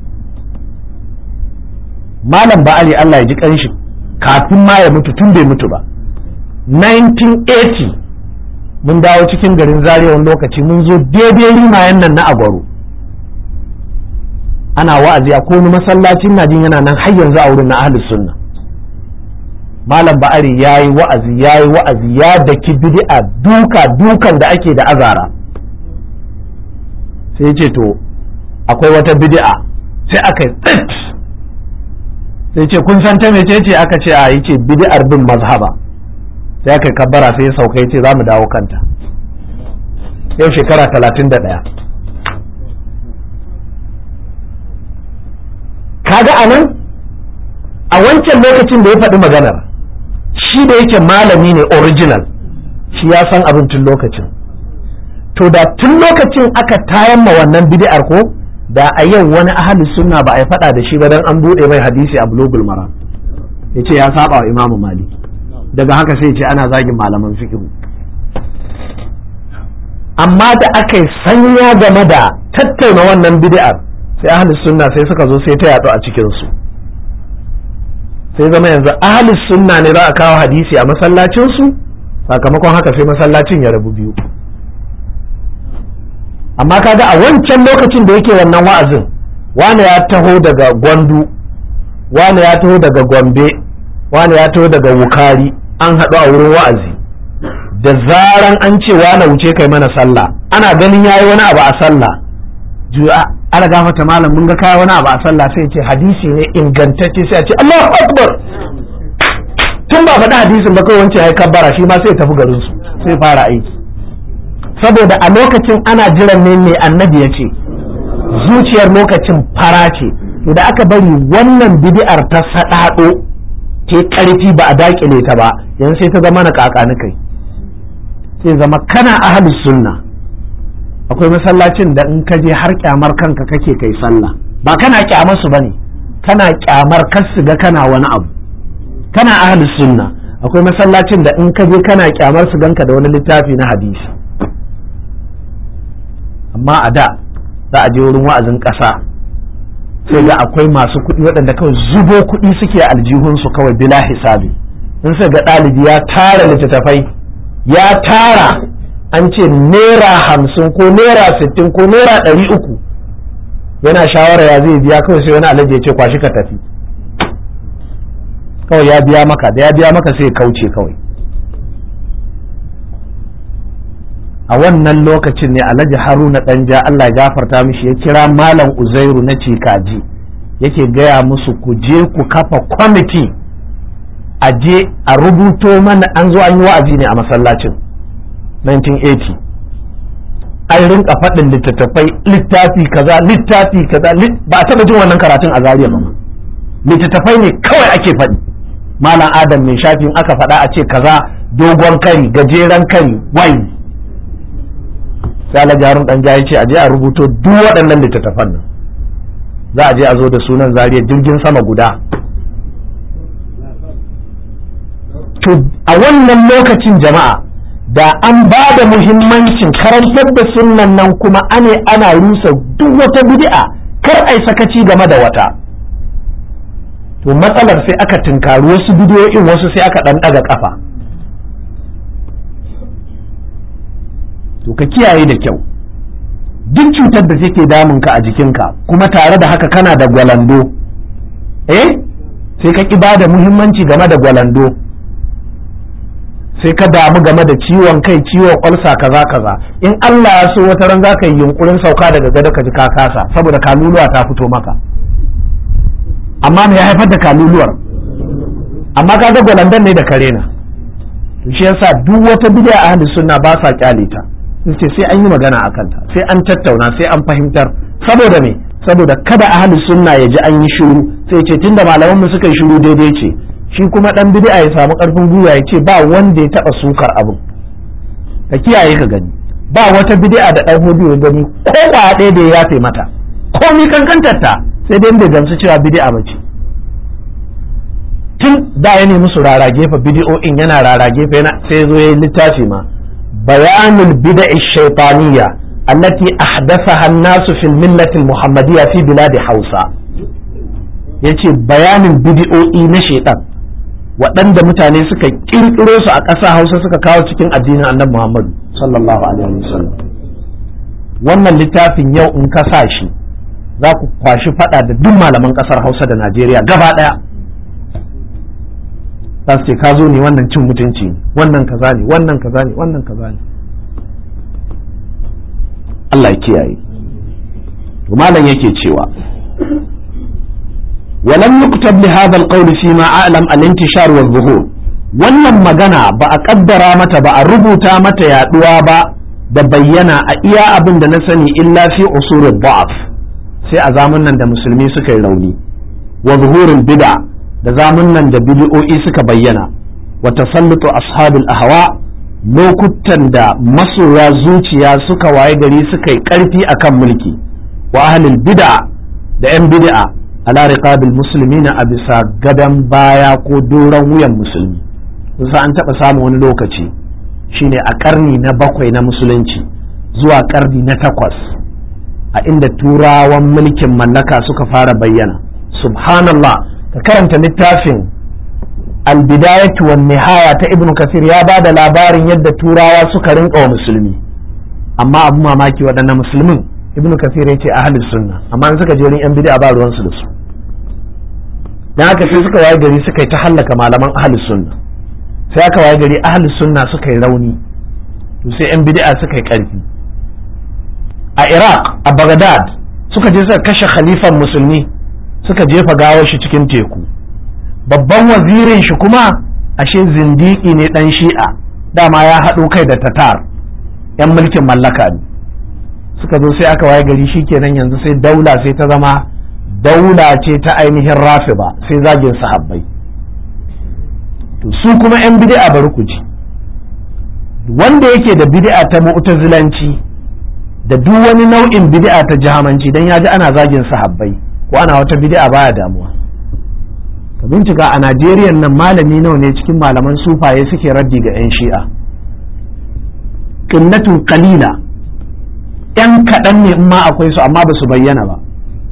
malam ba'ali Allah ya ji kanshi kafin ma ya mutu tun bai mutu ba 1980 mun dawo cikin garin zaria wani lokaci mun zo daidai rimayen nan na agwaro ana wa'azi a wani masallacin na jin yana nan har yanzu a wurin na ahlus sunna malam ba'ari yayi wa'azi yayi wa'azi ya daki bid'a duka dukan da ake da azara sai ya ce to akwai wata bid'a sai aka tsit sai ce kun san ta mece ce aka ce a yace bid'ar bin mazhaba sai aka kabbara sai ya sauka yace za mu dawo kanta yau shekara talatin da ɗaya kaga a nan a wancan lokacin da ya faɗi maganar shi da yake malami ne original shi ya san abin tun lokacin to da tun lokacin aka tayan ma wannan bid'ar ko da a yau wani ahli sunna ba a yi faɗa da shi ba dan an buɗe mai hadisi a bulogul maram ya ce ya saba wa imamu maliki daga haka sai ce ana zagin malaman fikihu amma da aka yi sanya game da tattauna wannan bid'ar sai ahlus sunna sai suka zo sai ta yaɗu a cikinsu sai zama yanzu ahlus sunna ne za a kawo hadisi a masallacinsu sakamakon haka sai masallacin ya rabu biyu amma kaga a wancan lokacin da yake wannan wa'azin wani ya taho daga gwandu wani ya taho daga gombe wani ya taho daga wukari an haɗu a wurin wa'azi da zaran an ce wani wuce kai mana sallah ana ganin yayi wani abu a sallah juya ana gafata malam mun ga kai wani abu a sallah sai ce hadisi ne ingantacce sai a ce Allahu akbar tun ba faɗi hadisin ba kawai wancan ya kabbara shi ma sai tafi garin su sai fara aiki saboda a lokacin ana jiran ne mai annabi ya ce zuciyar lokacin fara ce to da aka bari wannan bid'ar ta saɗaɗo ta ƙarfi ba a daƙile ta ba yanzu sai ta zama na kakani kai sai zama kana ahlus sunna akwai masallacin da in ka je har kyamar kanka kake kai sallah ba kana kyamar su bane kana kyamar kar su ga kana wani abu kana ahlus sunna akwai masallacin da in ka je kana kyamar su ganka da wani littafi na hadisi amma a da za a je wurin wa'azin ƙasa sai ga akwai masu kuɗi waɗanda kawai zubo kuɗi suke aljihunsu kawai bila hisabi in sai ga ɗalibi ya tara littattafai ya tara an ce naira hamsin ko naira sittin ko naira ɗari uku yana shawara ya zai biya kawai sai wani alaji ya ce kwashi ka tafi kawai ya biya maka da ya biya maka sai ya kauce kawai a wannan lokacin ne alhaji haruna ɗanja allah ya gafarta mishi ya kira malam uzairu na cikaji yake gaya musu ku je ku kafa kwamiti a je a rubuto mana an zo an yi wa'azi ne a masallacin 1980 an rinka faɗin littattafai littafi kaza littafi kaza ba a taɓa jin wannan karatun a zariya ba littattafai ne kawai ake faɗi malam adam mai shafin aka faɗa a ce kaza dogon kari gajeren kari wai sai alhaji harun dan ya ce a je a rubuto duk waɗannan littattafan nan za a je a zo da sunan zariya jirgin sama guda to a wannan lokacin jama'a da an ba da muhimmancin karantar da sunnan nan kuma ane ana rusa duk wata bid'a kar ai sakaci game da wata to matsalar sai aka tunkari wasu bidiyoyin wasu sai aka ɗan ɗaga ƙafa to ka kiyaye da kyau duk cutar da take damunka a jikinka kuma tare da haka kana da gwalando eh sai ka ƙi ba da muhimmanci game da gwalando sai ka damu game da ciwon kai ciwon kwalsa kaza kaza in Allah ya so wata ran za ka yi yunkurin sauka daga gado ka ji ka kasa saboda kaluluwa ta fito maka amma me ya haifar da kaluluwar amma ka ga gwalandon ne da kare na to shi yasa duk wata bid'a ahli sunna ba sa kyale ta sun ce sai an yi magana a kanta sai an tattauna sai an fahimtar saboda me saboda kada ahli sunna ya ji an yi shiru sai ce tunda malaman mu suka yi shiru daidai ce shi kuma dan bid'a ya samu karfin gwiwa ya ce ba wanda ya taba sukar abin ka kiyaye ka gani ba wata bid'a da dan hudu ya gani ko ba ɗaya da ya yafe mata ko ni kankantar ta sai dai bai gamsu cewa bid'a bace tun da ya nemi su rara gefe bidiyo'in yana rara gefe yana sai zo yayi littafi ma bayanul bid'a shaytaniyya allati ahdathaha an-nas fil millati al-muhammadiyya fi bilad Hausa yace bayanin bidiyo'i na shaytan waɗanda mutane suka kirkiro su a ƙasa Hausa suka kawo cikin addinin Annabi Muhammad sallallahu alaihi wasallam wannan littafin yau in ka sa shi za ku kwashi fada da duk malaman ƙasar Hausa da Najeriya gaba ɗaya za su ce ka zo ne wannan cin mutunci ne wannan kaza ne wannan kaza ne wannan kaza ne Allah ya kiyaye to malam yake cewa ولم يكتب لهذا القول فيما أعلم الانتشار والظهور wannan magana ba a kaddara mata ba a rubuta mata yaduwa ba da bayyana a iya abin da na sani illa fi usulul da'af sai a zamanin da musulmi suka yi rauni wa zuhurul bid'a da zamunan da bid'o'i suka bayyana wa tasallutu ashabul ahwa lokutan da masoya zuciya suka waye gari suka yi karfi akan mulki wa ahlul bid'a da yan bid'a ala riqabil muslimina a bisa gadan baya ko doron wuyan musulmi kusa an taɓa samun wani lokaci shine a karni na bakwai na musulunci zuwa karni na takwas a inda turawan mulkin mallaka suka fara bayyana subhanallah ka karanta littafin albidayatu wan nihaya ta ibnu kasir ya ba da labarin yadda turawa suka rinka wa musulmi amma abu mamaki waɗannan musulmin ibnu kasir ya ce ahlus sunna amma in suka je wurin yan bid'a ba ruwansu da su dan haka sai suka waye gari suka yi ta hallaka malaman ahlus sunna sai aka waye gari ahlus sunna suka yi rauni to sai yan bid'a suka yi karfi a iraq a baghdad suka je suka kashe khalifan musulmi suka jefa gawar shi cikin teku babban wazirin shi kuma ashe zindiki ne dan shi'a dama ya haɗo kai da tatar yan mulkin mallaka ne suka zo sai aka waye gari shikenan yanzu sai daula sai ta zama daula ce ta ainihin rafiba sai zagin sahabbai to su kuma yan bid'a bari ku ji wanda yake da bid'a ta mu'tazilanci da duk wani nau'in bid'a ta jahamanci dan ya ji ana zagin sahabbai ko ana wata bid'a baya damuwa ka bincika a Najeriya nan malami nawa ne cikin malaman sufaye suke raddi ga 'yan shi'a qinnatun qalila yan kaɗan ne in ma akwai su amma ba su bayyana ba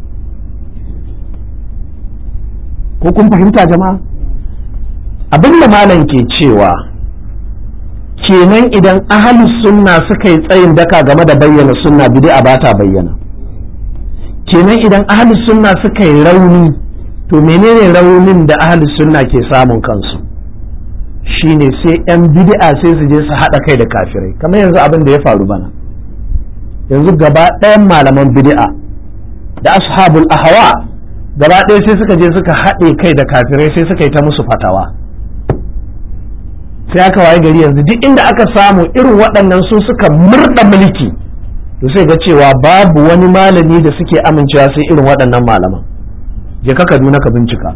ko kun fahimta jama'a abin da malam ke cewa kenan idan ahalus sunna suka yi tsayin daka game da bayyana sunna bid'a ba ta bayyana kenan idan ahalus sunna suka yi rauni to menene raunin da ahalus sunna ke samun kansu shine sai 'yan bid'a sai su je su haɗa kai da kafirai kamar yanzu abin da ya faru bana yanzu gaba ɗayan malaman bid'a da ashabul ahwa gaba ɗaya sai suka je suka haɗe kai da kafirai sai suka yi ta musu fatawa sai aka waye gari yanzu duk inda aka samu irin waɗannan su suka murɗa mulki to sai ga cewa babu wani malami da suke amincewa sai irin waɗannan malaman je ka kaduna ka bincika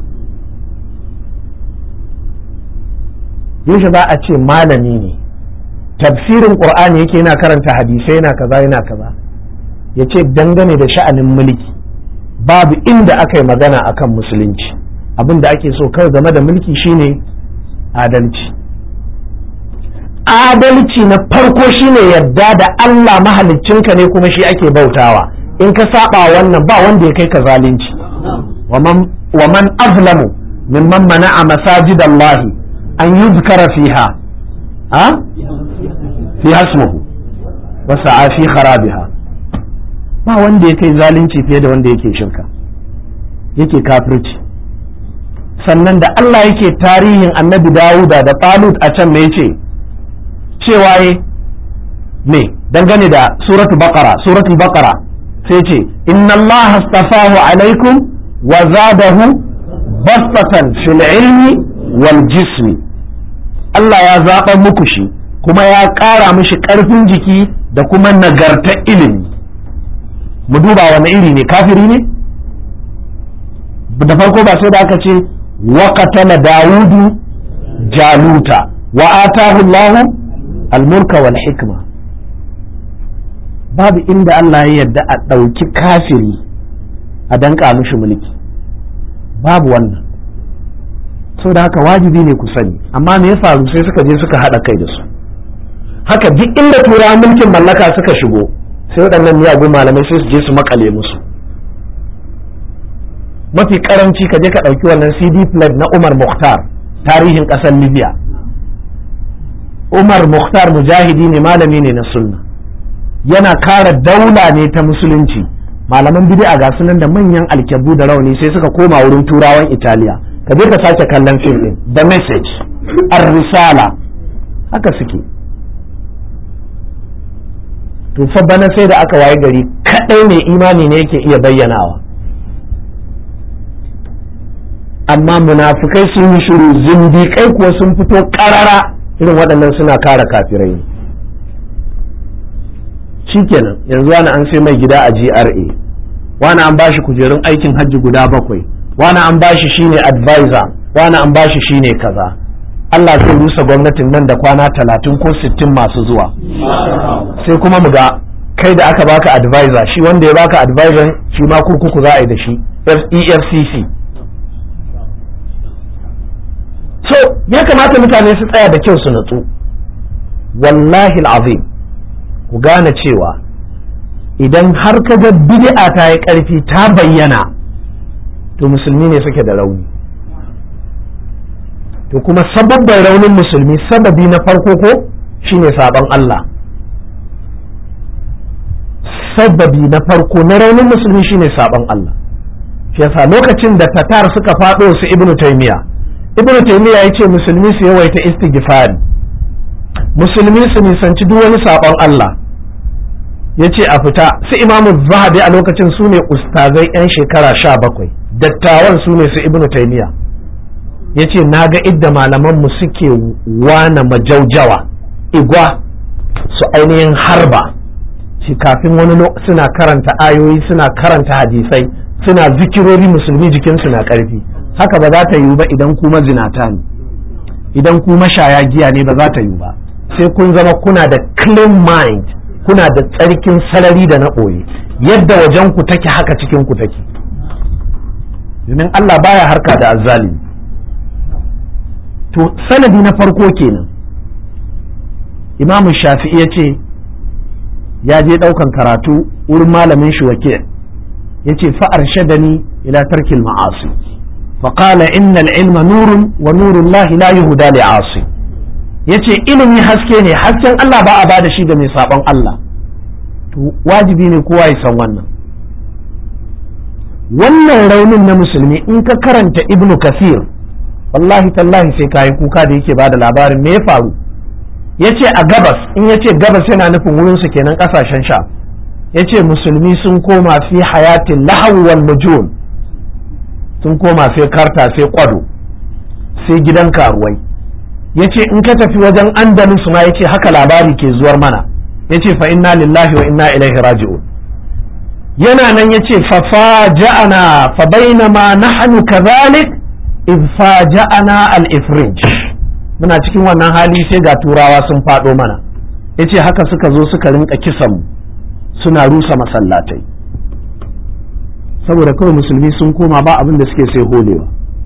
yaushe za a ce malami ne tafsirin qur'ani yake yana karanta hadisai yana kaza yana kaza ya ce dangane da sha'anin mulki babu inda aka yi magana akan musulunci abin da ake so kawai game da mulki shine adalci adalci na farko shine yadda da Allah mahaliccinka ne kuma shi ake bautawa in ka saba wannan ba wanda ya kai ka zalunci wa man azlamu mimman mana'a masajidallahi an yuzkara fiha ha fi hasmuhu wa sa'a fi kharabiha ba wanda ya kai zalunci fiye da wanda yake shirka yake kafirci sannan da Allah yake tarihin annabi Dawuda da Talut a can me yace cewa ye me dangane da suratu baqara suratul baqara sai ce inna Allah astafahu alaikum wa zadahu bastatan fil ilmi wal jismi Allah ya zaɓa muku shi kuma ya ƙara mishi ƙarfin jiki da kuma nagartar ilimi mu duba wani iri ne kafiri ne da farko ba sai da aka ce wa qatala dawudu jaluta wa atahu Allah al-mulka wal hikma babu inda Allah ya yarda a ɗauki kafiri a danka mishi mulki babu wannan so da haka wajibi ne ku sani amma me ya faru sai suka je suka haɗa kai da su haka duk inda turawa mulkin mallaka suka shigo sai waɗannan miyagun malamai sai su je su makale musu mafi karanci ka je ka ɗauki wannan cd plate na umar mukhtar tarihin ƙasar libya umar mukhtar mujahidi ne malami ne na sunna yana kara daula ne ta musulunci malaman bid'a ga sunan da manyan alkyabu da rauni sai suka koma wurin turawan italiya ka je ka sake kallon fim din the message ar-risala haka suke to fa bana sai da aka waye gari kadai mai imani ne yake iya bayyanawa amma munafukai sun yi shiru zindiƙai kuwa sun fito ƙarara irin waɗannan suna kare kafirai shikenan yanzu wani an sai mai gida a GRA wani an bashi kujerun aikin hajji guda bakwai wani an bashi shine advisor wani an bashi shine kaza Allah zai rusa gwamnatin nan da kwana talatin ko sittin masu zuwa sai kuma mu ga kai da aka baka advisor shi wanda ya baka advisor shi ma kurkuku za a yi da shi EFCC so ya kamata mutane su tsaya da kyau su natsu wallahi azim ku gane cewa idan har ka ga bid'a ta yi ƙarfi ta bayyana to musulmi ne suke da rauni to kuma sababban raunin musulmi sababi na farko ko shine sabon Allah sababi na farko na raunin musulmi shine sabon Allah shi yasa lokacin da tatar suka faɗo su ibnu taymiya ibnu taymiya yace musulmi su yawaita istighfari musulmi su nisanci duk wani sabon Allah yace a fita su imamu zahabi a lokacin su ne ustazai yan shekara sha bakwai dattawan su ne su ibnu taymiya yace na ga idda malaman mu suke wana majaujawa igwa su ainihin harba shi kafin wani suna karanta ayoyi suna karanta hadisai suna zikirori musulmi jikinsu na karfi haka ba za ta yiwu ba idan kuma zinata ne idan kuma shaya giya ne ba za ta yiwu ba sai kun zama kuna da clean mind kuna da tsarkin sarari da na ɓoye yadda wajen ku take haka cikin ku take domin Allah baya harka da azzalimi to sanadi na farko kenan imamu shafi'i ya ce ya je ɗaukan karatu wurin malamin shi wake ya ce fa'ar shadani ila tarkil ma'asi faƙala innal ilma nurun wa nurun lahi la yuhuda li asi ya ce ilimi haske ne hasken Allah ba a ba da shi ga mai saɓon Allah to wajibi ne kowa ya san wannan wannan raunin na musulmi in ka karanta ibnu kasir wallahi tallahi sai kayi kuka da yake bada labarin me ya faru yace a gabas in yace gabas yana nufin wurin su kenan kasashen sha yace musulmi sun koma fi hayatin lahaw wal nujum sun koma sai karta sai kwado sai gidan karuwai yace in ka tafi wajen andalus ma yace haka labari ke zuwar mana yace fa inna lillahi wa inna ilaihi raji'un yana nan yace fa faja'ana fa bainama nahnu kadhalik idh faja'ana al-ifrij muna cikin wannan hali sai ga turawa sun fado mana yace haka suka zo suka rinka kisan mu suna rusa masallatai saboda kawai musulmi sun koma ba abin da suke sai holewa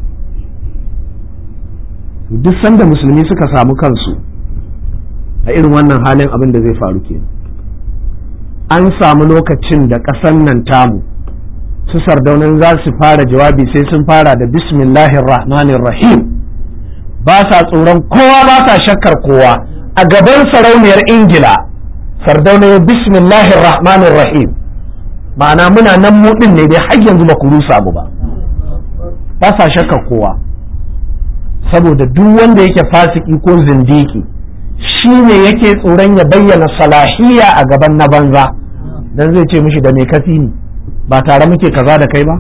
duk sanda musulmi suka samu kansu a irin wannan halin abin da zai faru kenan an samu lokacin da ƙasan nan tamu su sardaunan za su fara jawabi sai sun fara da bismillahir rahmanir rahim ba sa tsoron kowa ba sa shakkar kowa a gaban sarauniyar ingila sardauna ya bismillahir rahmanir rahim ma'ana muna nan mu din ne dai har yanzu ba ku rusa mu ba ba sa shakkar kowa saboda duk wanda yake fasiki ko zindiki shi ne yake tsoron ya bayyana salahiya a gaban na banza dan zai ce mishi da me kafi ni ba tare muke kaza da kai ba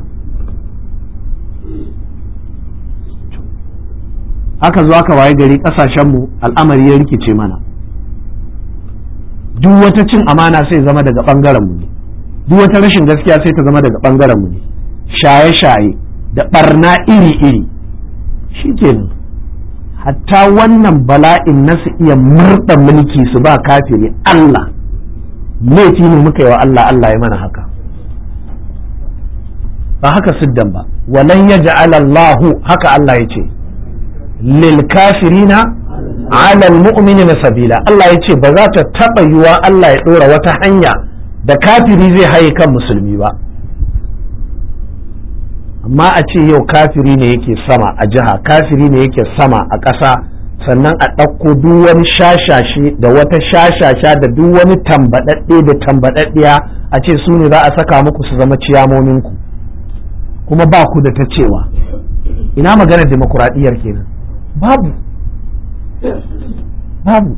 aka zo aka waye gari kasashenmu al'amari ya rikice mana duk wata cin amana sai zama daga bangaren mu ne duk wata rashin gaskiya sai ta zama daga bangaren mu ne shaye-shaye da barna iri-iri shikenan hatta wannan bala'in na su iya murɗa mulki su ba kafiri Allah laifi ne muka yi wa Allah Allah ya mana haka ba haka siddan ba walan ya Allahu haka Allah ya ce lil kafirina ala almu'minina sabila Allah ya ce ba za ta taɓa yiwa Allah ya ɗora wata hanya da kafiri zai haye kan musulmi ba amma a ce yau kafiri ne yake sama a jiha kafiri ne yake sama a ƙasa sannan a ɗauko duk wani shashashe da wata shashasha da duk wani tambaɗaɗɗe da tambaɗaɗɗiya a ce su ne za a saka muku su zama ciyamoninku kuma ba ku da ta cewa ina maganar demokuraɗiyyar kenan babu babu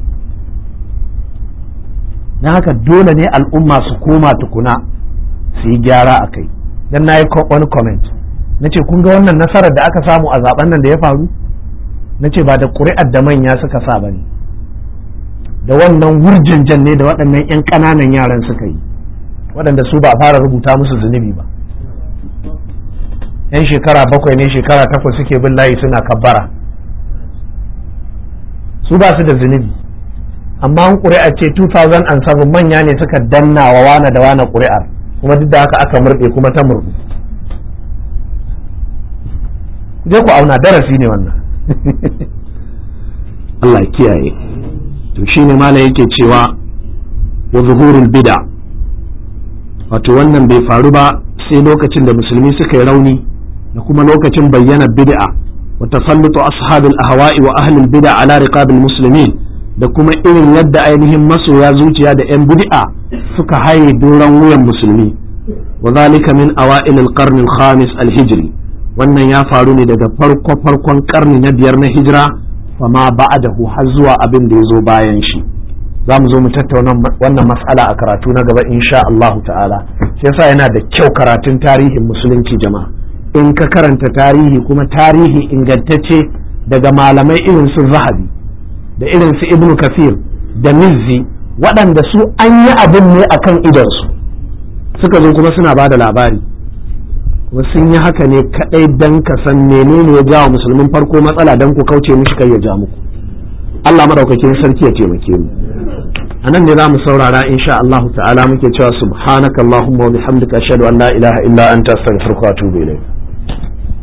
na haka dole ne al'umma su koma tukuna su yi gyara a kai don na yi wani comment na ce kun ga wannan nasarar da aka samu a zaben nan da ya faru na ce ba da ƙuri'ar da manya suka sa ba ne da wannan wurjanjan ne da waɗannan 'yan ƙananan yaran suka yi waɗanda su ba fara rubuta musu zunubi ba 'yan shekara bakwai ne shekara takwas suke bin layi suna kabbara su ba su da zunubi amma an ƙuri'ar ce 2007 manya ne suka danna wa wane da wane ƙuri'ar kuma duk da haka aka murɗe kuma ta murɗu je ku auna darasi ne wannan Allah kiyaye to shine mala yake cewa wa zuhurul bid'a wato wannan bai faru ba sai lokacin da musulmi suka yi rauni da kuma lokacin bayyana bid'a wa tasallutu ashabil ahwa'i wa ahlul bid'a ala riqabil muslimin da kuma irin yadda ainihin masoya zuciya da yan bid'a suka haye doron wuyan musulmi wa zalika min awa'il al-qarn al-khamis al-hijri wannan ya faru ne daga farko farkon karni na biyar na hijira fama ba'adahu har zuwa abin da ya zo bayan shi za mu zo mu tattauna wannan mas'ala a karatu na gaba insha Allahu ta'ala shi yasa yana da kyau karatun tarihin musulunci jama'a in ka karanta tarihi kuma tarihi ingantacce daga malamai irin su zahabi da irin su ibnu kafir da mizzi waɗanda su an yi abin ne akan idonsu suka zo kuma suna ba da labari kuma sun yi haka ne kadai dan ka san menene ya jawo musulmin farko matsala dan ku kauce mishi kai ya ja muku Allah madaukakin sarki ya taimake mu a nan ne za mu saurara insha Allah ta'ala muke cewa subhanakallahumma wa bihamdika ashhadu an la ilaha illa anta astaghfiruka wa atubu ilayk